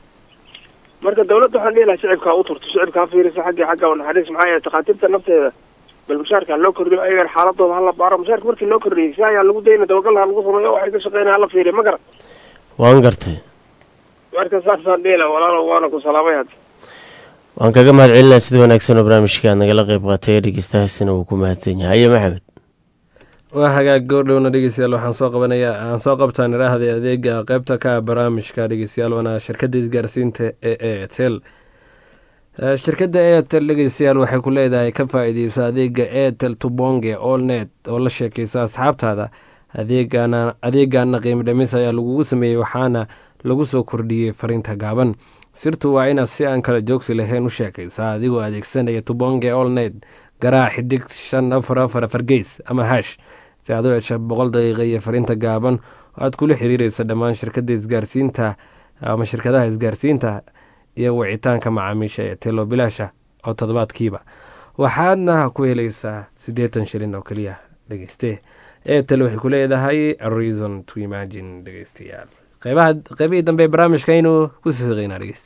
marka dawladda waxaan dhihi lahaa shicibka ha u turto shicibka ha fiiriso xaggi xagga oo naxariis maxaa yeele takhaatiirta nafteeda bal mushaarka ha loo kordhiyo ayagana xaaladooda hala baaro mushaarka markii loo kordhiyey si ayaa lagu dayna dabagal ha lagu sameeyo waxay ka shaqeynaya hala fiiriyo ma garan waan gartay marka saasaan dhihila walaalo waana ku salaamay hadda waan kaga mahad celinaa sida wanaagsan oo barnaamijka aad nagala qeyb qaatay dhegeystahaasina wuu ku mahadsan yahay haye maxamed waa hagaag goordhowna dhegeystayaal waxaan soo qabanayaa aan soo qabtaan iraahda adeega qeybta ka ah barnaamijka dhegeystayaal waana shirkadda isgaarsiinta ee airtel shirkadda airtel dhegeystayaal waxay ku leedahay ka faa-iideysa adeega airtel tubonge allnet oo la sheekeysa asxaabtaada adeegana adeegana qiimo dhamis ayaa lagugu sameeyey waxaana lagu soo kordhiyey fariinta gaaban sirtu waa inaad si aan kala joogsi lahayn u sheekaysaa adigoo adeegsanaya tubonge allnet garaa xidig shan afar afar afar geys ama hash si aad u hesha boqol daqiiqa iyo fariinta gaaban oo aad kula xiriireysa dhammaan shirkadda isgaarsiinta ama shirkadaha isgaarsiinta iyo wicitaanka macaamiisha ee telo bilaasha oo toddobaadkiiba waxaadna ku helaysaa siddeetan shilin oo keliya dhegeyste etel waxay ku leedahay reason to imagine dhegeystayaal qeybaha qeybihii dambe barnaamijka aynu ku siisiqeynaa dhegeyste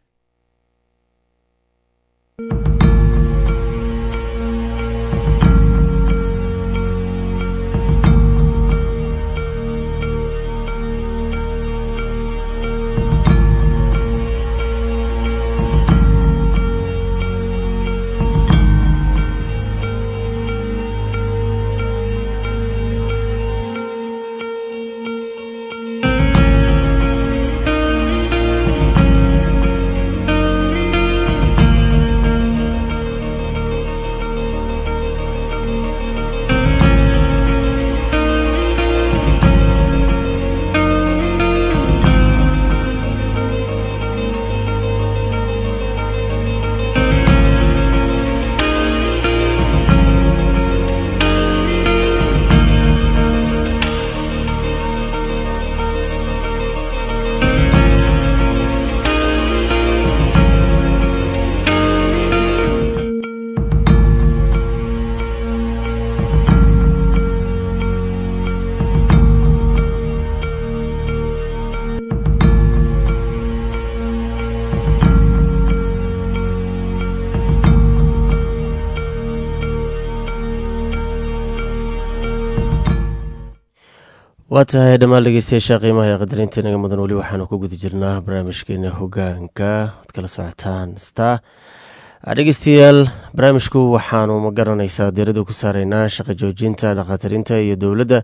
waa tahay dhammaan dhegeystayaasha qiimaha ee qadarinta inaga mudan weli waxaanu ku guda jirnaa barnaamijkeena hogaanka ad kala socotaan star dhegeystayaal barnaamijku waxaanu ma garanaysaa diirada ku saareynaa shaqo joojinta dhakhaatirinta iyo dowladda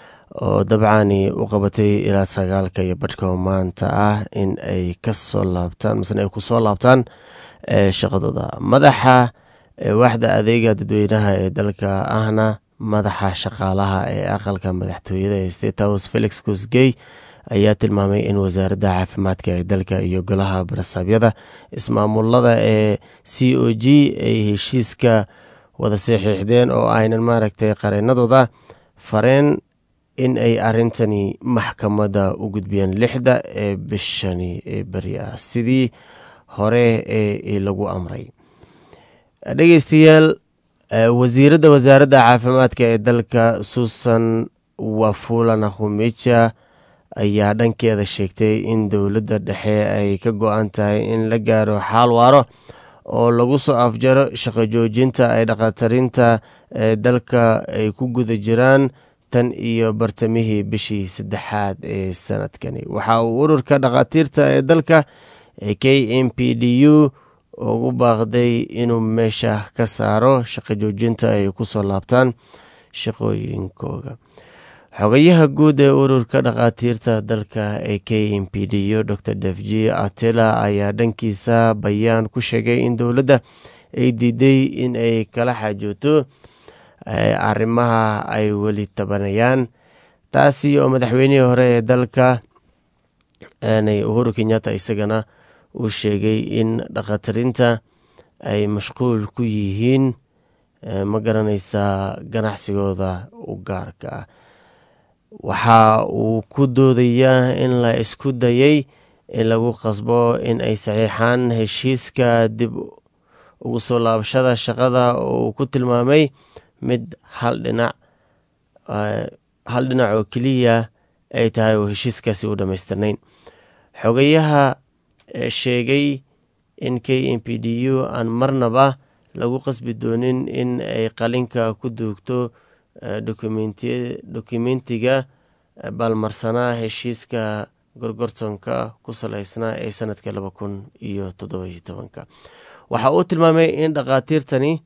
oo dabcani u qabatay ilaa sagaalka iyo badhka maanta ah in ay kasoo laabtaan masena ay kusoo laabtaan shaqadooda madaxa waaxda adeega dadweynaha ee dalka ahna madaxa shaqaalaha ee aqalka madaxtooyada ee state house felix kosgey ayaa tilmaamay in wasaaradda caafimaadka ee dalka iyo golaha barasaabyada ismaamulada ee c o g ay heshiiska wada saxiixdeen oo aynan maaragtay qareenadooda fareen in ay arintani maxkamadda u gudbiyeen lixda ee bishani ee beri ah sidii hore ee lagu amray dhegeystayaal wasiiradda wasaaradda caafimaadka ee dalka susan wafula nakhumeja ayaa dhankeeda sheegtay in dowladda dhexe ay ka go-an tahay in la gaaro xaal waaro oo lagu soo afjaro shaqo joojinta ay dhakhaatirinta ee dalka ay ku guda jiraan tan iyo bartamihii bishii saddexaad ee sanadkani waxa uu ururka dhakhaatiirta ee dalka ee k m p d u ugu baaqday inuu meesha ka saaro shaqo joojinta ay kusoo laabtaan shaqooyinkooga xogayaha guud ee ururka dhakhaatiirta dalka ee k m p d u dor defji atela ayaa dhankiisa bayaan ku sheegay in dowladda ay diiday in ay kala xaajooto arrimaha ay weli tabanayaan taasi oo madaxweynihii hore ee dalka uhuru kenyatta isagana uu sheegay in dhakhaatirinta ay mashquul ku yihiin ma garanaysaa ganacsigooda u gaarka ah waxa uu ku doodayaa in la isku dayay in lagu qasbo in ay saxiixaan heshiiska dib ugu soo laabashada shaqada oo uu ku tilmaamay mid hal dhinac hal dhinac oo keliya ay tahay oo heshiiskaasi u dhammaystirnayn xogayaha sheegay in k m p d u aan marnaba lagu qasbi doonin in ay qalinka ku duugto dokumentiga balmarsanaa heshiiska gorgortonka ku saleysnaa ee sanadka laba kun iyo toddobiyo tobanka waxa uu tilmaamay in dhakhaatiirtani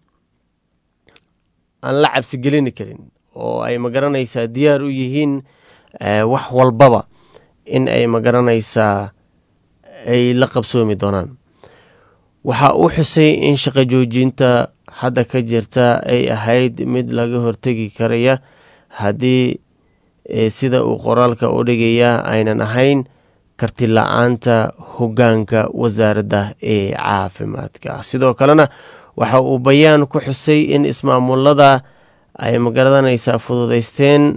aan la cabsigelini karin oo ay magaranaysaa diyaar u yihiin wax walbaba in ay magaranaysaa ay la qabsoomi doonaan waxa uu xusay in shaqo joojinta hadda ka jirta ay ahayd mid laga hortegi karaya haddii sida uu qoraalka u dhigaya aynan ahayn karti la-aanta hogaanka wasaaradda ee caafimaadka sidoo kalena waxa uu bayaan ku xusay in ismaamulada ay magaranaysaa fududeysteen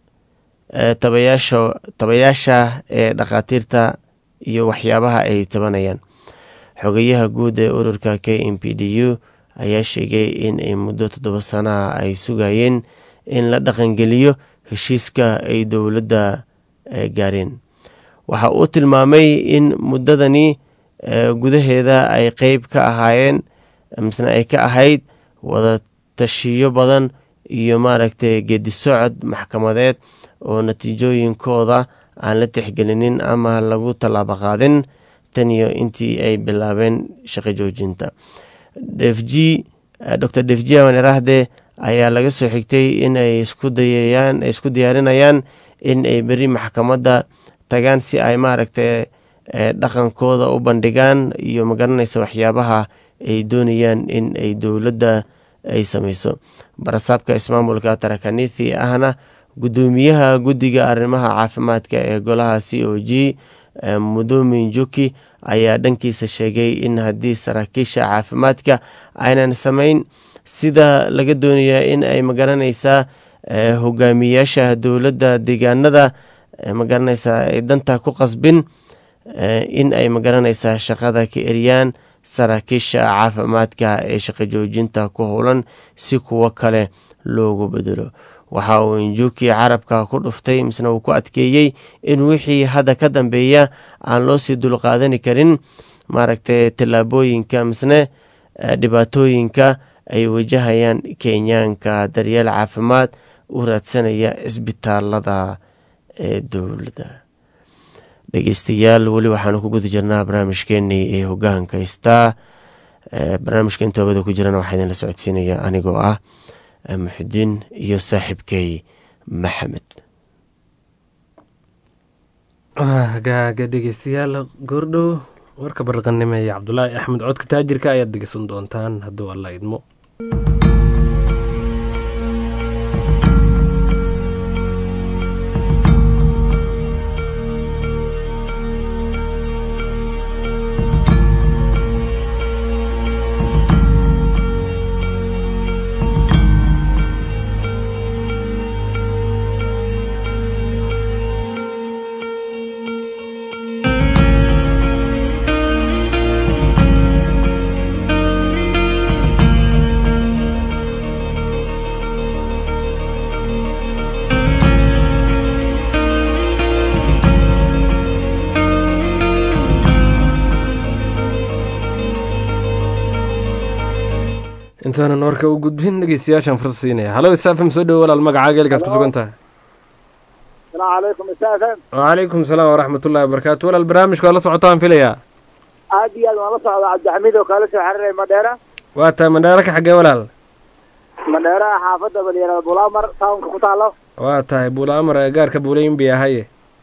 tabayaasha tabayaasha ee dhakhaatiirta iyo waxyaabaha ay tabanayaan xogayaha guud ee ururka k m p d u ayaa sheegay in ay muddo toddoba sanaha ay sugayeen in la dhaqangeliyo heshiiska ay dowladda gaareen waxa uu tilmaamay in muddadani gudaheeda ay qeyb ka ahaayeen misna ay ka ahayd wada tashiyo badan iyo maaragtay geedi socod maxkamadeed oo natiijooyinkooda aan la tixgelinin ama lagu tallaabo qaadin tan iyo intii ay bilaabeen shaqo joojinta def g dor def g awaneraahde ayaa laga soo xigtay in ay isku dayayaan ay isku diyaarinayaan in ay beri maxkamadda tagaan si ay maaragtay dhaqankooda u bandhigaan iyo magaranaysa waxyaabaha ay doonayaan in ay dowladda ay sameyso barasaabka ismaamulka tarakanithi ahna guddoomiyaha guddiga arrimaha caafimaadka ee golaha c o g mudomin juki ayaa dhankiisa sheegay in haddii saraakiisha caafimaadka aynan sameyn sida laga doonayaa in ay magaranaysaa hogaamiyaasha dowladda deegaanada magaranaysaa ay danta ku qasbin in ay magaranaysaa shaqada ka eriyaan saraakiisha caafimaadka ee shaqo joojinta ku howlan si kuwo kale loogu bedelo waxa uu injuki carabka ku dhuftay misna uu ku adkeeyey in wixii hadda ka dambeeya aan loo sii dulqaadani karin maaragtay tallaabooyinka misne dhibaatooyinka ay wajahayaan kenyaanka daryeel caafimaad u raadsanaya isbitaalada ee dowladda dhegeystayaal weli waxaanu ku guda jirnaa barnaamijkeenii ee hogaanka haystaa barnaamijka intoobada ku jirana waxaa idinla socodsiinaya anigoo ah muxidiin iyo saaxiibkey maxamed hagaaga dhegeystayaal goordhow warka barqanimo ee cabdulaahi axmed codka taajirka ayaad dhegeysan doontaan hadduu alla idmo intaanan warka u gudbin dhegeystayaashaan fursa siinaya halo isaafim soo dhowo walaal magacaaga elkaad ku sugan tahay asalaamu calaykum isaafim wacalaykum salaam waraxmatullahi wabarakaatu walaal barnaamijka waa la socotaan filayaa aad iyo aad waan la socdaa cabdixamiid oo kaala soo xiriiray madheera waa tahay mandheero ka xaggee walaal madheeraha xaafadda balyarada bulaamar tawnka ku taalo waa tahay buulaamar gaarka buulayin bi ahaye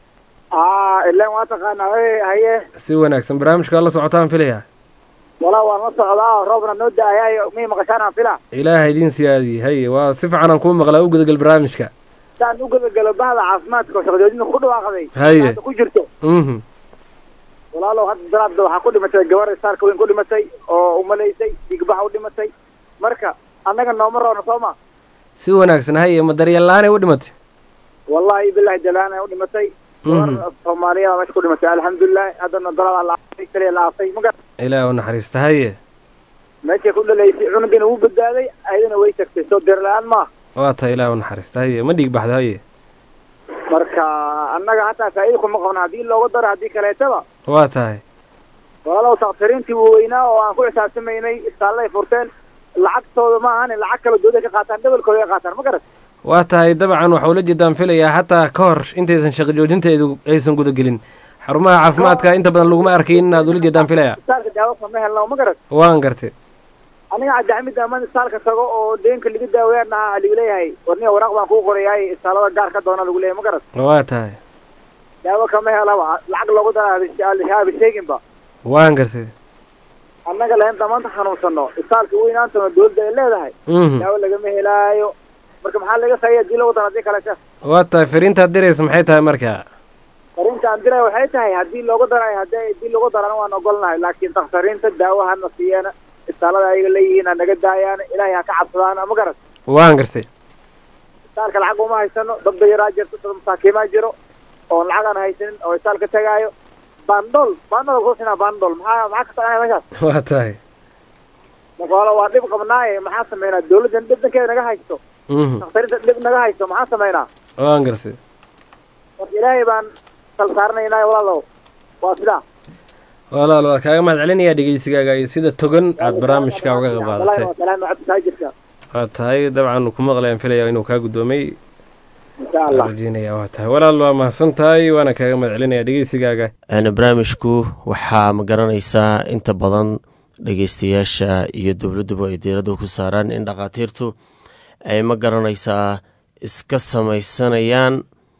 aa ilan waa taqaanaa haye haye si wanaagsan barnaamijka waa la socotaan filayaa walaa waan la socdaa roobna noo da-ayaay mii maqashaanaan fila ilaaha idiin siyaadiye haye waa si fiican aan kuu maqlaa u gudagal barnaamijka saan u gabagalo bahda caafimaadka oo shaqajoojinta ku dhawaaqday Haye. hadda ku jirto mhm walaalow hadda daraabda waxaa ku dhimatay gabar saarka weyn ku dhimatay oo umalaysay digbax u dhimatay marka annaga nooma roona soo ma si wanaagsan haye ma daryeel la-aanay u dhimatay wallahi bilahi jalaana u dhimatay gabar Mhm. soomaaliya meesha ku dhimatay alxamdulilah haddana daladaa la aasay kaliya la aasay maga ilaah u naxariista haye meeshay ku dhalaysay cunugina wuu badbaaday ayadana way tagtay soo dir la-aan maaha waa tahay ilaah u naxariista haye ma dhiig baxdo haye marka annaga hataa faa'iida kuma qabno haddii looga daro haddii kaleetaba waa tahay walaalow takhtariintii waaweynaa oo aan ku xisaabtamaynay istaalay furteen lacagtooda ma ahan lacag kale dooda ka qaataan dhabalkooda ay qaataan ma garat waa tahay dabcan waxa ula jeedaan filayaa xataa ka hor intaysan shaqo joojinteedu aysan gudagelin xarumaha caafimaadka inta badan laguma arkayn inaad ula jeedaan filaya isbitaalka daawo kama helno ma garat waan gartay aniga cabdixamid amaan isbitaalka tago oo deenka laga daaweeyana lagu leeyahay warniga waraaq baan kuu qorayaay isbitaalada gaar ka doona lagu leeyahay ma garat waa tahay daawo kama helaba lacag loogu dara haba sheeginba waan gartay annaga lainta maanta xanuunsano isbitaalka weynaantana dowladda ay leedahay mhm daawo lagama helaayo marka maxaa laga saaya hadii lagu daro haddii kale sheekh waa tahay fariintaad diraysa maxay tahay marka fariinta aan diray waxay tahay haddii loogu darayo haddii haddii lagu darana waan ogolnahay laakiin dakhtariinta daawo hana siiyana isbitaalada ayaga leeyihiin ha naga daayaan ilaahay ha ka cabsadaan ma garat waan gartay isbitaalka lacag uma haysano dad bayaraa jirto dad masaakiimaa jiro oon lacag aan haysanin oo isbitaalka tagaayo bandol bandol kusinaa bandol maxaa maxaa ka soconaya meeshaas waa tahay marka hore waa dhib qabnaaye maxaa sameynaa dawladdan dhib dhankeeda naga haysto mhm dakhtariinta dhib naga haysto maxaa sameynaa waan gartay marka ilaahay baan sal saaranaynaa walaalow waa sidaa walaal waa kaaga mahad celinayaa dhegeysigaaga iyo sida togan aad barnaamijka uga qayb qaadatay salaam cabditaajirka waa tahay dabcan ku maqlayaan filaya inuu kaa guddoomay insha allah rajeynaya waa tahay walaal waa mahadsan tahay waana kaaga mahad celinayaa dhegeysigaaga Een, barnaamijku waxaa ma garanaysaa inta badan dhegeystayaasha iyo dowladduba ay diiradda ku saaraan in dhakhaatiirtu ay ma garanaysaa iska samaysanayaan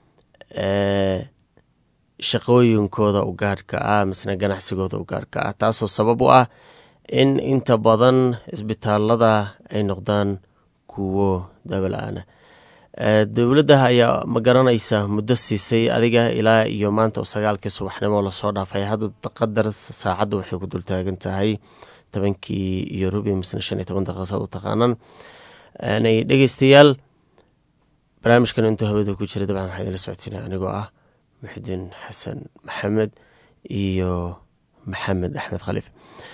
ee, shaqooyinkooda u gaarhka ah misna ganacsigooda u gaarhka ah taasoo sabab u ah in inta badan isbitaalada ay noqdaan kuwo daawo-la-aana Ee, dowladda ayaa ma garanaysa muddo siisay adiga ilaa iyo maanta oo sagaalkii subaxnimo lasoo dhaafay hadda qadar saacadda waxay ku dultaagan tahay tobankii iyo rubi misna shan iyo toban daqiiqasaad u taqaanaan Aanay dhegeystayaal barnaamijkan intuu hawada ku jira dabcan waxaa idinla socodsiinaya anigoo ah muxidiin xasan maxamed iyo maxamed axmed khaliif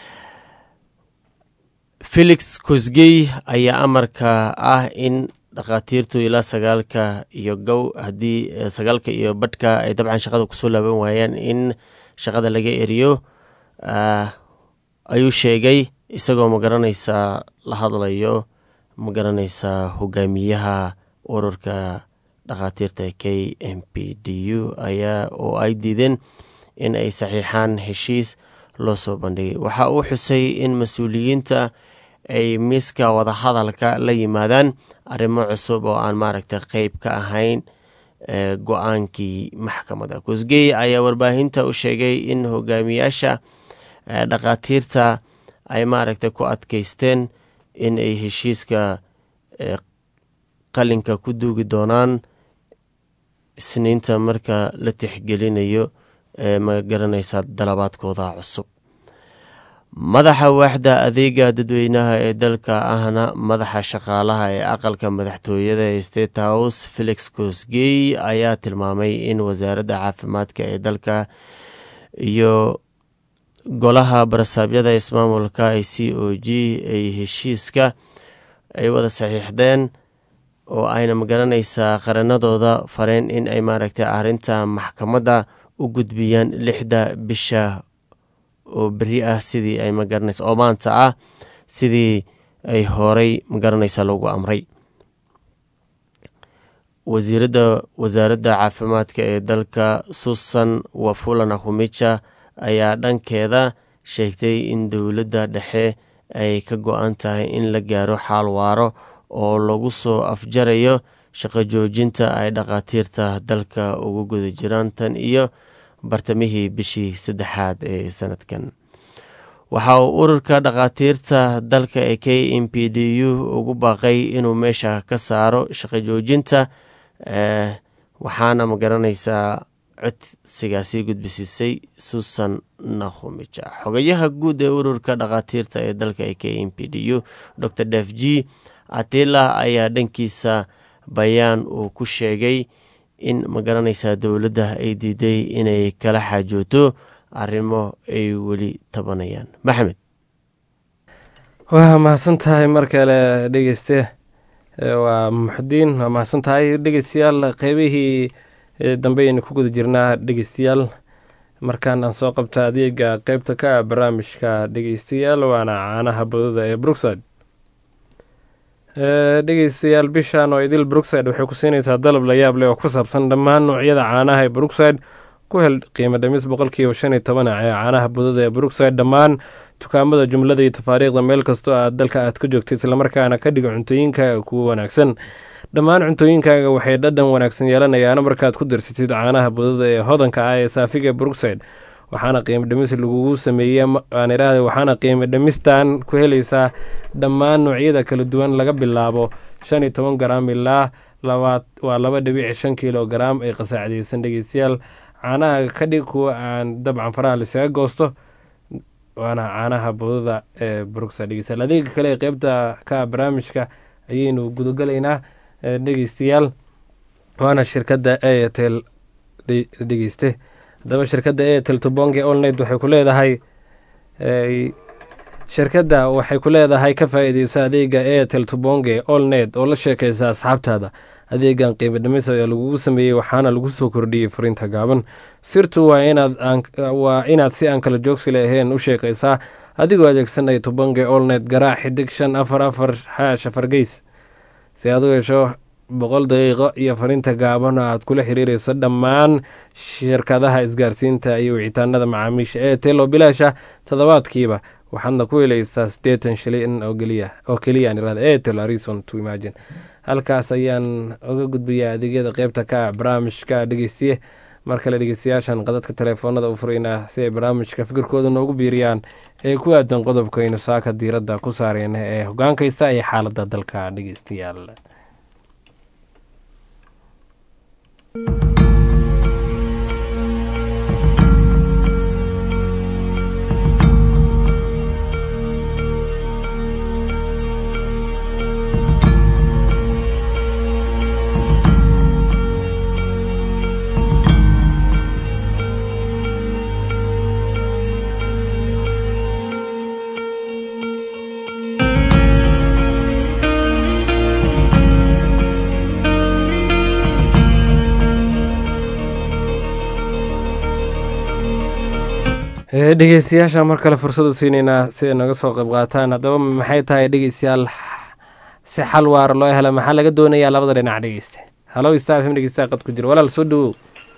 felix kosgey ayaa amarka ah in dhakhaatiirtu ilaa sagaalka iyo gow haddii eh, sagaalka iyo badhka ay dabcan shaqada kusoo laaban waayaan in shaqada laga eriyo ah, ayuu sheegay isagoo ma garanaysaa la hadlayo ma garanaysaa hogaamiyaha ururka dhakhaatiirta k m p d u ayaa oo ay diideen in ay saxiixaan heshiis loo soo bandhigay waxa uu xusay in mas-uuliyiinta ay miiska wadahadalka la yimaadaan arrimo cusub oo aan maaragtay qeyb ka ahayn ee, go-aankii maxkamadda kosgey ayaa warbaahinta u sheegay in hogaamiyaasha ee, dhakhaatiirta ay maaragtay ku adkeysteen in ay heshiiska ee, qalinka ku duugi doonaan isniinta marka la tixgelinayo ee ma garanaysaa dalabaadkooda cusub madaxa waaxda adeega dadweynaha ee dalka ahna madaxa shaqaalaha ee aqalka madaxtooyada ee state house felix kosgey ayaa tilmaamay in wasaaradda caafimaadka ee dalka iyo golaha barasaabyada ismaamulka ee c o g ay heshiiska ay wada saxiixdeen oo ayna magaranaysaa qaranadooda fareen in ay maaragtay arrinta maxkamadda u gudbiyaan lixda bisha oo beri ah sidii ay magaranaysa oo maanta ah sidii ay horey magaranaysa loogu amray wasiiradda wasaaradda caafimaadka ee dalka susan wafula nahumicha ayaa dhankeeda sheegtay in dowladda dhexe ay ka go-an tahay in la gaaro xaal waaro oo lagu soo afjarayo shaqo joojinta ay dhakhaatiirta dalka ugu guda jiraan tan iyo bartamihii bishii saddexaad ee sanadkan waxa uu ururka dhakhaatiirta dalka ee k m p d u ugu baaqay inuu meesha ka saaro shaqo joojinta waxaana magaranaysaa codsigaasi gudbisiisay susan nakhumija xogayaha guud ee ururka dhakhaatiirta ee dalka ee k m p d u dor def g atila ayaa dhankiisa bayaan uu ku sheegay in magaranaysaa dowladda ay diiday inay kala xaajooto arrimo ay weli tabanayaan maxamed waa mahadsan tahay mar kale dhegeyste waa muxudiin waa mahadsan tahay dhegeystayaal qeybihii dambe aynu ku guda jirnaa dhegeystayaal markaan aan soo qabta adeega qeybta ka ah barnaamijka dhegeystayaal waana caanaha badada ee brookside dhegeystayaal bishan oo idil brookside waxay ku siinaysaa dalab la yaab leh oo ku saabsan dhammaan noocyada caanaha ee brookside ku hel qiimo dhimis boqolkiiba shan iyo toban ee caanaha budada ee brookside dhammaan dukaamada jumlada iyo tafaariikhda meel kastoo aad dalka aad ka joogto islamarkaana ka dhiga cuntooyinkaaga kuwa wanaagsan dhammaan cuntooyinkaaga waxay dhadhan wanaagsan yeelanayaan markaad ku darsatid caanaha budada ee hodanka ah ee saafiga brookside waxaana qiimo dhimis lagugu sameeyey aan iraahda waxaana qiimo dhimistan ku helaysaa dhammaan noocyada kala duwan laga bilaabo shan iyo toban garaam ilaa labaad waa laba dhibici shan kilo garaam ee qasaacdeysan dhegeystayaal caanaha ka dhig kuwa aan dabcan faraha lisaga goosto waana caanaha budada ee brookside dhegeystayaal adeega kale ee qeybta ka barnaamijka ayaynu gudagalaynaa dhegeystayaal waana shirkadda airtel dhegeyste haddaba shirkadda airtel tubonge olnet waxay ku leedahay shirkadda waxay ku leedahay ka faa-iideysa adeega airtel tubonge olnet oo la sheekeysa asxaabtaada adeegan qiimo dhimis ayaa lagugu sameeyey waxaana lagu soo kordhiyey fariinta gaaban sirtu waa inadwaa inaad si aan kala joogsi lahayn u sheekaysaa adigoo adeegsanaya tubonge olnet garaac xidig shan afar afar xaash afar geys si aad u hesho boqol daqiiqo iyo fariinta gaaban oo aad kula xiriireyso dhammaan shirkadaha isgaarsiinta iyo wicitaanada macaamiisha airtel oo bilaasha toddobaadkiiba waxaadna ku helaysaa siddeetan shilin oo keliya oo keliya irada airtel arison to imagine halkaas ayaan uga gudbayaa adeegyada qeybta ka ah barnaamijka dhegeystiye mar kale dhegeystayaashan qadadka telefoonada u furaynaa si ay barnaamijka fikirkooda noogu biiriyaan ee ku aadan qodobkaynu saaka diiradda ku saareyna ee hogaankaysta iyo xaaladda dalka dhegeystayaal dhegeystayaasha mar kale fursadu siineynaa si ay naga soo qayb qaataan haddaba maxay tahay dhegeystayaal si xal waara loo hela maxaa laga doonayaa labada dhinac dhegeyste halo staafim dhegeystaha qad ku jira walaal soo dhawow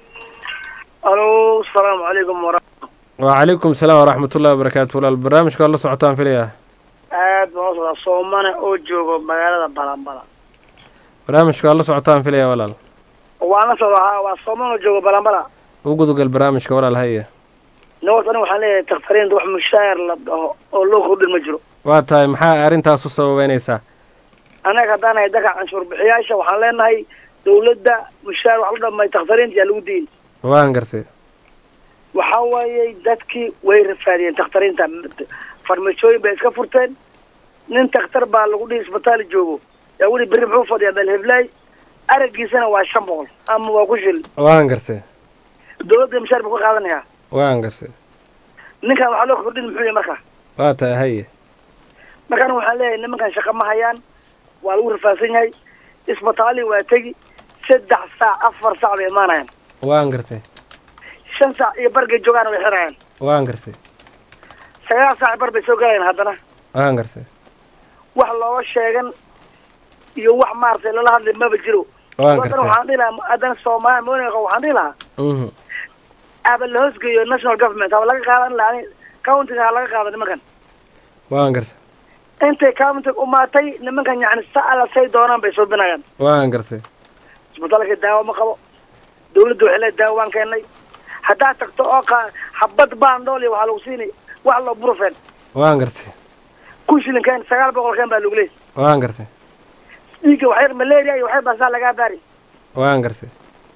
alo asalaamu calaykum wara wacalaykum salaam waraxmatullahi wabarakaatu walaal barnaamijka waa la socotaan filaya aad baan u socdaa soomane oo joogo magaalada balanbala barnaamijka waa la socotaan filaya walaal waan la socdaa ha waa soomane oo joogo balanbala u gudagal barnaamijka walaal haye nabad aniga waxaan leeyahay takhtariinta wax mushaayar la dhaho oo loo kordhin ma jiro waa tahay maxaa arrintaas u sababeynaysaa annaga haddaan nahay dadka canshuur bixiyaasha waxaan leenahay dawladda mushaar wax la dhamay takhtariinta yaa lagu diin waan garsay waxaa waayey dadkii way rafaadiyeen takhtariinta farmashooyin bay iska furteen nin takhtar baa lagu dhihi isbitaali joogo yaa weli berri muxuu fadhiyaa dalheflaay araggiisana waa shan boqol ama waa ku shil waan garsay dawladda mushaar buu ka qaadanayaa waan garsay ninkan waxaa loo kordhin muxuu yahay marka waa tahay haye markaana waxaan leeyahay nimankan shaqa ma hayaan waa lagu rafaadsan yahay isbitaali waa tegi saddex saac afar saac bay imaanayaan waan gartay shan saac iyo bargay joogaana way xirayaan waan garsay sagaal saac bar bay soo galayaan haddana waan garsay wax looga sheegan iyo wax maaragtay lala hadlay maba jiro waan haddana garsay waxaan dhihi lahaa haddana soomaaliya monika waxaan dhihi lahaa mhm aba la hoosgeeyo national government haba laga qaadan lahaa countiga ha laga qaado nimankan waan garsay intay countiga umaatay nimankan yacni sa alla say doonaan bay suubinayaan waan garsay isbitaalka daawo ma qabo dawladda waxay leedahay daawo waan keennay haddaad tagto oo qa habad baandhool iyo waxaa lagu siinay wax loo burufen waan garsay kun shilin keen sagaal boqol keen baa lagu leeyay waan garsay dhiigga waxyar malaria iyo waxyar baasaa lagaa baari waan garsay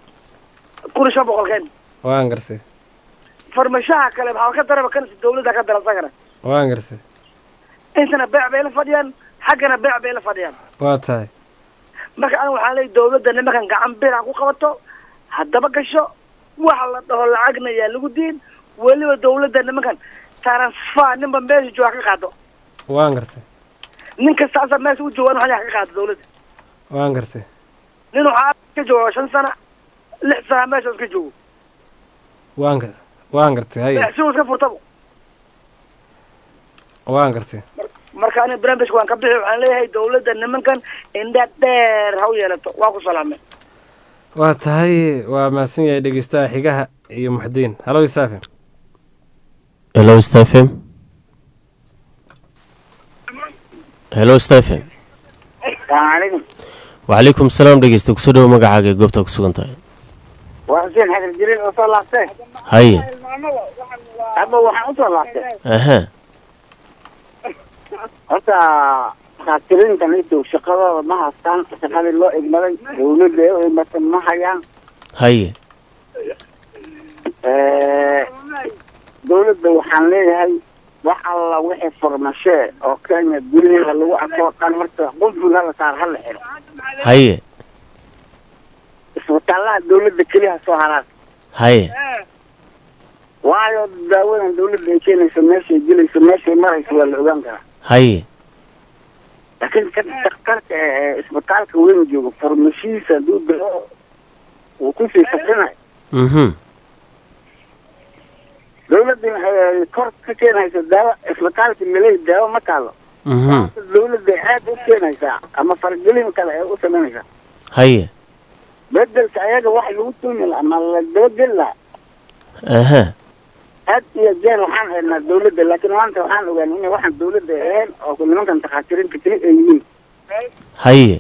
kun iyo shan boqol keen waan garsay farmashaha kale maxaa ka daraba kan dawladda ka dara isagana waan garsay intana beec bay la fadhiyaan xaggana beec bay la fadhiyaan waa tahay marka aniga waxaan leeyahy dawladda nimankan gacan bir ha ku qabato haddaba gasho waxa la dhaho lacagna yaa lagu diin weliba dawladda nimankan transfer ninba meesha jooga ka qaado waan garsay nin kasta asa meesha u joogaan waxaa ka qaado dawladda waan garsay nin waxaa ka jooga shan sana lix sana meesha iska joogo waan ga waan gartay haye beecsigu iska furtabo waan gartay marka aniga barnaamijka waan ka bixi waxaan leeyahay dawladda nimankan indha dheer ha u yeelato waa ku salaamay waa tahay waa mahadsan yahay dhegeystaha xigaha iyo muxdiin halo isaafe hello stephen hello stephen salaamu calaykum wacalaykum salaam dhegeysta kusoo dhowo magacaaga ee goobta ku sugan tahay waa xuseen xadir jiriil oo soo laabtay haye hadba waxaan usoo laabtay aha horta khaasiriintan idow shaqadooda ma haystaan shaqadii loo egmaday dawladda ee u egmatay ma hayaan haye dawladda waxaan leeyahay wax alla wixii furmashee oo kenya guryaheeda lagu arkoo dhan horta qunful hala saar hala xiro haye isbitaalaha dawladda keliya soo haraan haye waayo daawadan dawladda ay keenayso meeshay gelayso meeshay marayso waa la ogaan karaa haye laakiin kan daktarka ee isbitaalka weyn joogo farmashiisa hadduu dao uu kusii safrinayo mhm dawladdan ay kor ka keenayso daawo isbitaalka maley daawo ma taalo mhm dawladda aad u keenaysaa ama fargelin kale ay u samaynaysaa haye bedelka ayaga wax lagu tuumi lahaa ama la dabageli lahaa aha had iyo jeer waxaan eednaa dawladda laakiin maanta waxaan ogaanay inay waxaan dawladda ahayn oo nimankan takhaatiriinta keli ay yihiin haye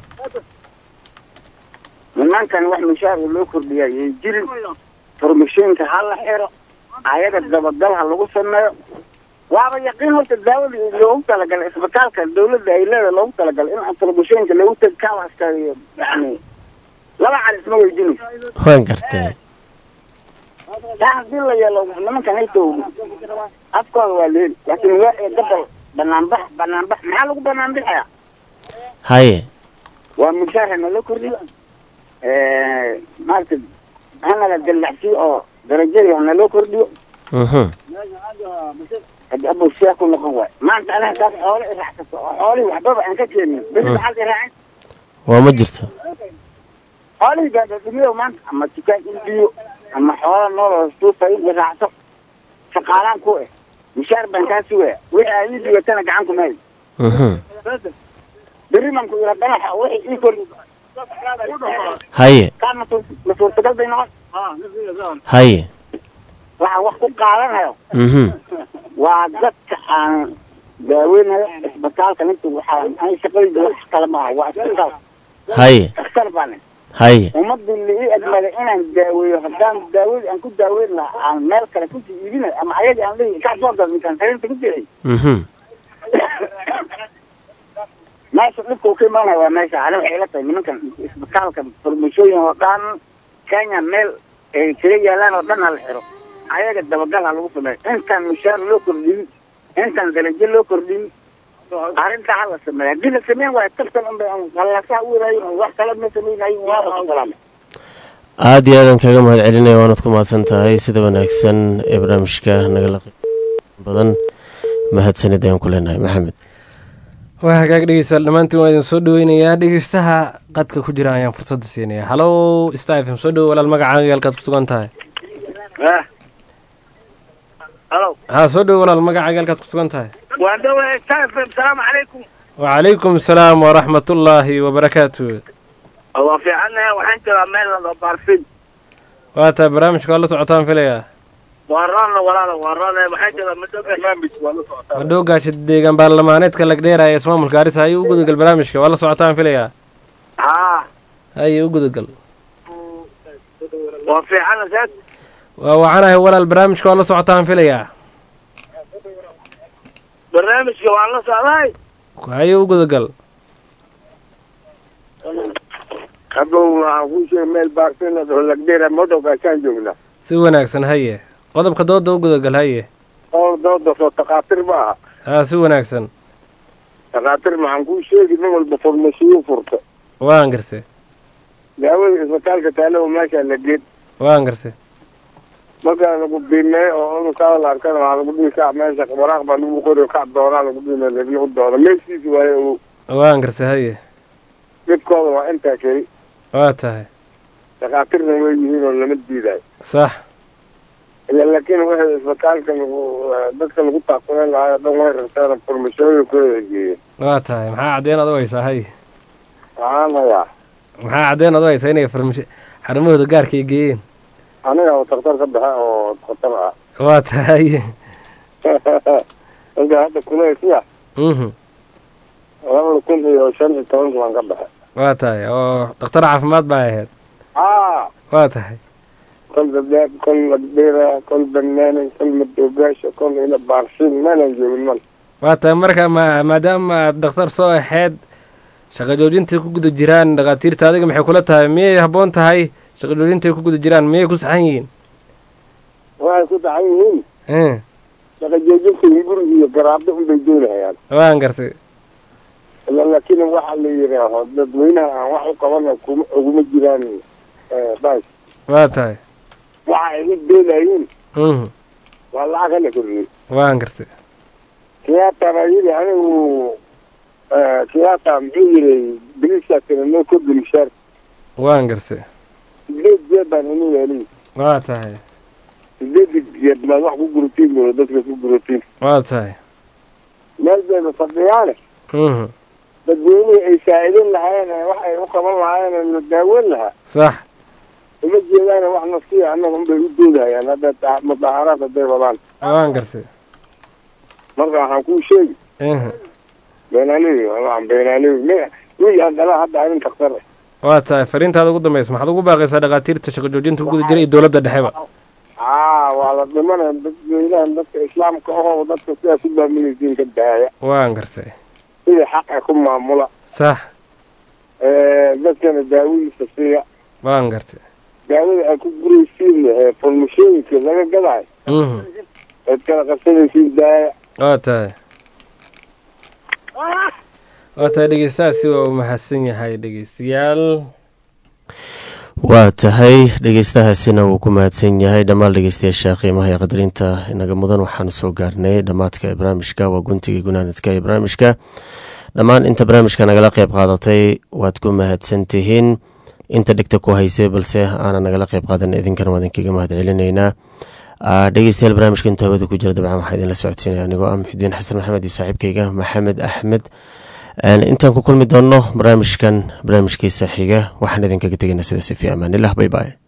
nimankan wax mushaar loo kordhiyaa yay jirin farmashiinka ha la xiro ayaga dabagal ha lagu sameeyo waaba yaqiin horta daawadii loogu talagalay isbitaalka dawladda ay leedahay loogu talagalay in farmashiinka loogu teg kawaska iyo yani laba cali isma weydinayso waan gartay taa haddii la yeelo nimankan hayto afkooda waa leeli laakiin waa ee gabal banaanbax banaanbax maxaa lagu banaanbaxaya haye waa mushaar hana la kordhiyo maaragta hanala dallacsiyo oo darajadii hana loo kordhiyo mhm haddi abow sidaa ku noqon waay maanta aniga taas xoole iraacsato oo xoolihii waxbaba aan ka keenin beri maxaad iraacin waa ma jirto xoolihii gaadadhimiyo maanta ama dukaan iibiyo ama xoola nool oo suufa in iraacso shaqaalaan ku eh mushaar baan kaa sugaya wixii aad ii dhigatana gacan kuma hayo mhm berri baan ku ira danaxa wixii ii kordhi haye kaa ma suur- ma suurtagal bay noqon haye waxaa wax ku qaadanayo mhm waa dadka aan daaweynayo isbitaalka ninta waxaa ani shaqadayda wax kale maaha waa isbitaal haye dhakhtar baane haye ummadii la ii egmaday inaan daaweeyo haddaan daawadii aan ku daaweyn lahaa aan meel kale kusii iibinayo ama ayagii aan leeyahay ka soo gad ninkaan sariirta ku jiray mhm meesha dhibka uu ka imaanaya waa meesha ani waxay ila tahay nimankan isbitaalka farmashooyin oo dhan kenya meel ay kaga yaalaan oo dhan ha la xiro ayaga dabagal ha lagu sameeyo intaan mushaar loo kordhin intaan darajo loo kordhin arrintaa ha la sameeyo haddii la sameyn waayo tartan unbay qallasaa u wadaayin wax kale ma samaynayin waaba ku salaamay aada iyo aadan kaga mahad celinaya waanaad ku mahadsan tahay sida wanaagsan ee barnaamijka nagala qeyb badan mahadsanid ayaan ku leenahay maxamed waa hagaag dhegeystayaal dhammaantiin waa idin soo dhaweynayaa dhegeystaha qadka ku jira ayaan fursadda siinaya halow stafm soo dhowo walaal magacaaga halkaad ku sugan tahay halo haa soo dhowo walaal magacaaga halkaad ku sugan tahay waa dhawahay stafm salaamu calaykum wacalaykum asalaam waraxmatullaahi wabarakaatu waa fiicannahay waxaan jiraa meel lado baarfin waa tahay barnaamijka waa la socotaan filayaa waa roonna walaala waa roonna waxaan jiraa muddo barnaamij waa la socotaa madhow gaasha deegaan baarlamaaneedka lagdheera ee ismaamulka arisa ayuu u gudagal barnaamijka waa la socotaan filayaa haa haye u gudagal waa fiicanna seed waa wacanahay walaal barnaamijka waa la socotaan filayaa barnaamijka waan la socdahay haye u gudagal hadow waxaan kuu sheegay meel baarsinad oo lagdheera madowgaasaan joognaa si wanaagsan haye qodobka dooda u gudagal haye oo dooda soo takaatir ma aha haa si wanaagsan takaatir maxaan kuu sheegi nin walba farmasiyo furta waan garse daawada isbitaalka taalo meesha la geed waan garse markaa lagu biimeey oo cudurkaada la arkana waxaa lagu dhihi kac meesha waraaq baa lagu qori kac doonaa lagu biimeey lagu doono meeshiisi waaye uu waan garse haye dhibkooda waa intaa keli waa tahay takaatirna way yihiin oo lama diidayo sax ila laakiin waxay isbitaalka lagu dadka lagu taakuleen lahaa dhan way rabtaan farmashooyinkooda geeyeen waa tahay maxaa caddeyn aad u haysaa haye waxaan hayaa maxaa caddeen adu haysa inay farmashi xarumahooda gaarka ay geeyeen aniga oo daktar ka baxe oo daktar ah waa tahay marka hadda kuleesiya mhm labada kun iyo shan iyo tobanka baan ka baxe waa tahay oo dhakhtar caafimaad baa ahayd aa waa tahay kol dadeeb kol madbeera kol banaani kol madoogaasha kol ina baarsin meelan joogin mal waa tahay marka ma maadaama aad dhakhtar soo ahayd shaqo joojintay ku guda jiraan dhakhaatiirta adiga maxay kula tahay miyay habboon tahay shaqo joojintay ku guda jiraan miyay ku saxan yihiin waxay ku dacan yihiin Eh, shaqa joojinta hunguri iyo garaabdo unbay doonahayaan waan gartay ila laakiin waxa la yidhaaho dadweynaha aan wax u qabana kuma uguma jiraan bas waa tahay waxa ay u doonayiin mhm waa lacag hala kordhiyey waan gartay kiyaatana yidhi anigu kiyaata muxuu yidhi bilisaasina noo kordhi mishaar waan gartay sideed jeed baan inu yeeliy waa tahay sideed jeed baad wax ku guratiin buu dadka ku guratiin waa tahay meel bayna fadhiyaane mhm dadweynihii ay saa'idin lahaayeen ee wax ay u qaban lahaayeen ee la daaweyn lahaa sax uma jeedaane wax nasiya annaga unbay u doodahayaan hadda ta- mudaaharaad hadday wadaan waan gartay marka waxaan kuu sheegi mhm beenaalewi waan beenaalewi me wiil aan dhalaa hadda arin daktar ah waa tahay fariintaada ugu dambaysa maxaad ugu baaqaysaa dhakhaatiirta shaqo joojinta ku guda jira iyo dowladda dhexeba aa waa la dhimanaya dadweynahan dadka islaamka ahoo dadka sidaa ku maamulaysiin ka daaya waan gartay sidii xaqa ku maamula sax dadkana daawadiisa siiya waan gartay daawada aad ku guraysiin ee farmashooyinka laga gadayo mhm eed kala qabsanaysiin daaya waa tahay waa tahay dhegeystahaasi waa uu mahadsan yahay dhegeystayaal waa tahay dhegeystahaasina wuu ku mahadsan yahay dhammaan dhegeystayaasha qiimaha ee qadarinta inaga mudan waxaanu soo gaarnay dhammaadka ee barnaamijka waa guntigii gunaanadka ee barnaamijka dhammaan inta barnaamijka nagala qeyb qaadatay waad ku mahadsan tihiin inta dhegta ku haysay balse aanan nagala qeyb qaadan idinkana waa idinkaga mahad celinaynaa Ah, dhegeystayaal barnaamijka intuu hawada ku jira dabcan waxaa idinla socodsiinaya anigoo ah muxidiin xasan maxamed iyo saaxiibkayga maxamed axmed Een, intaan ku kulmi doonno barnaamijkan barnaamijkiisa xiga waxaan idinkaga tegaynaa sidaasi fi amaanillah bay bay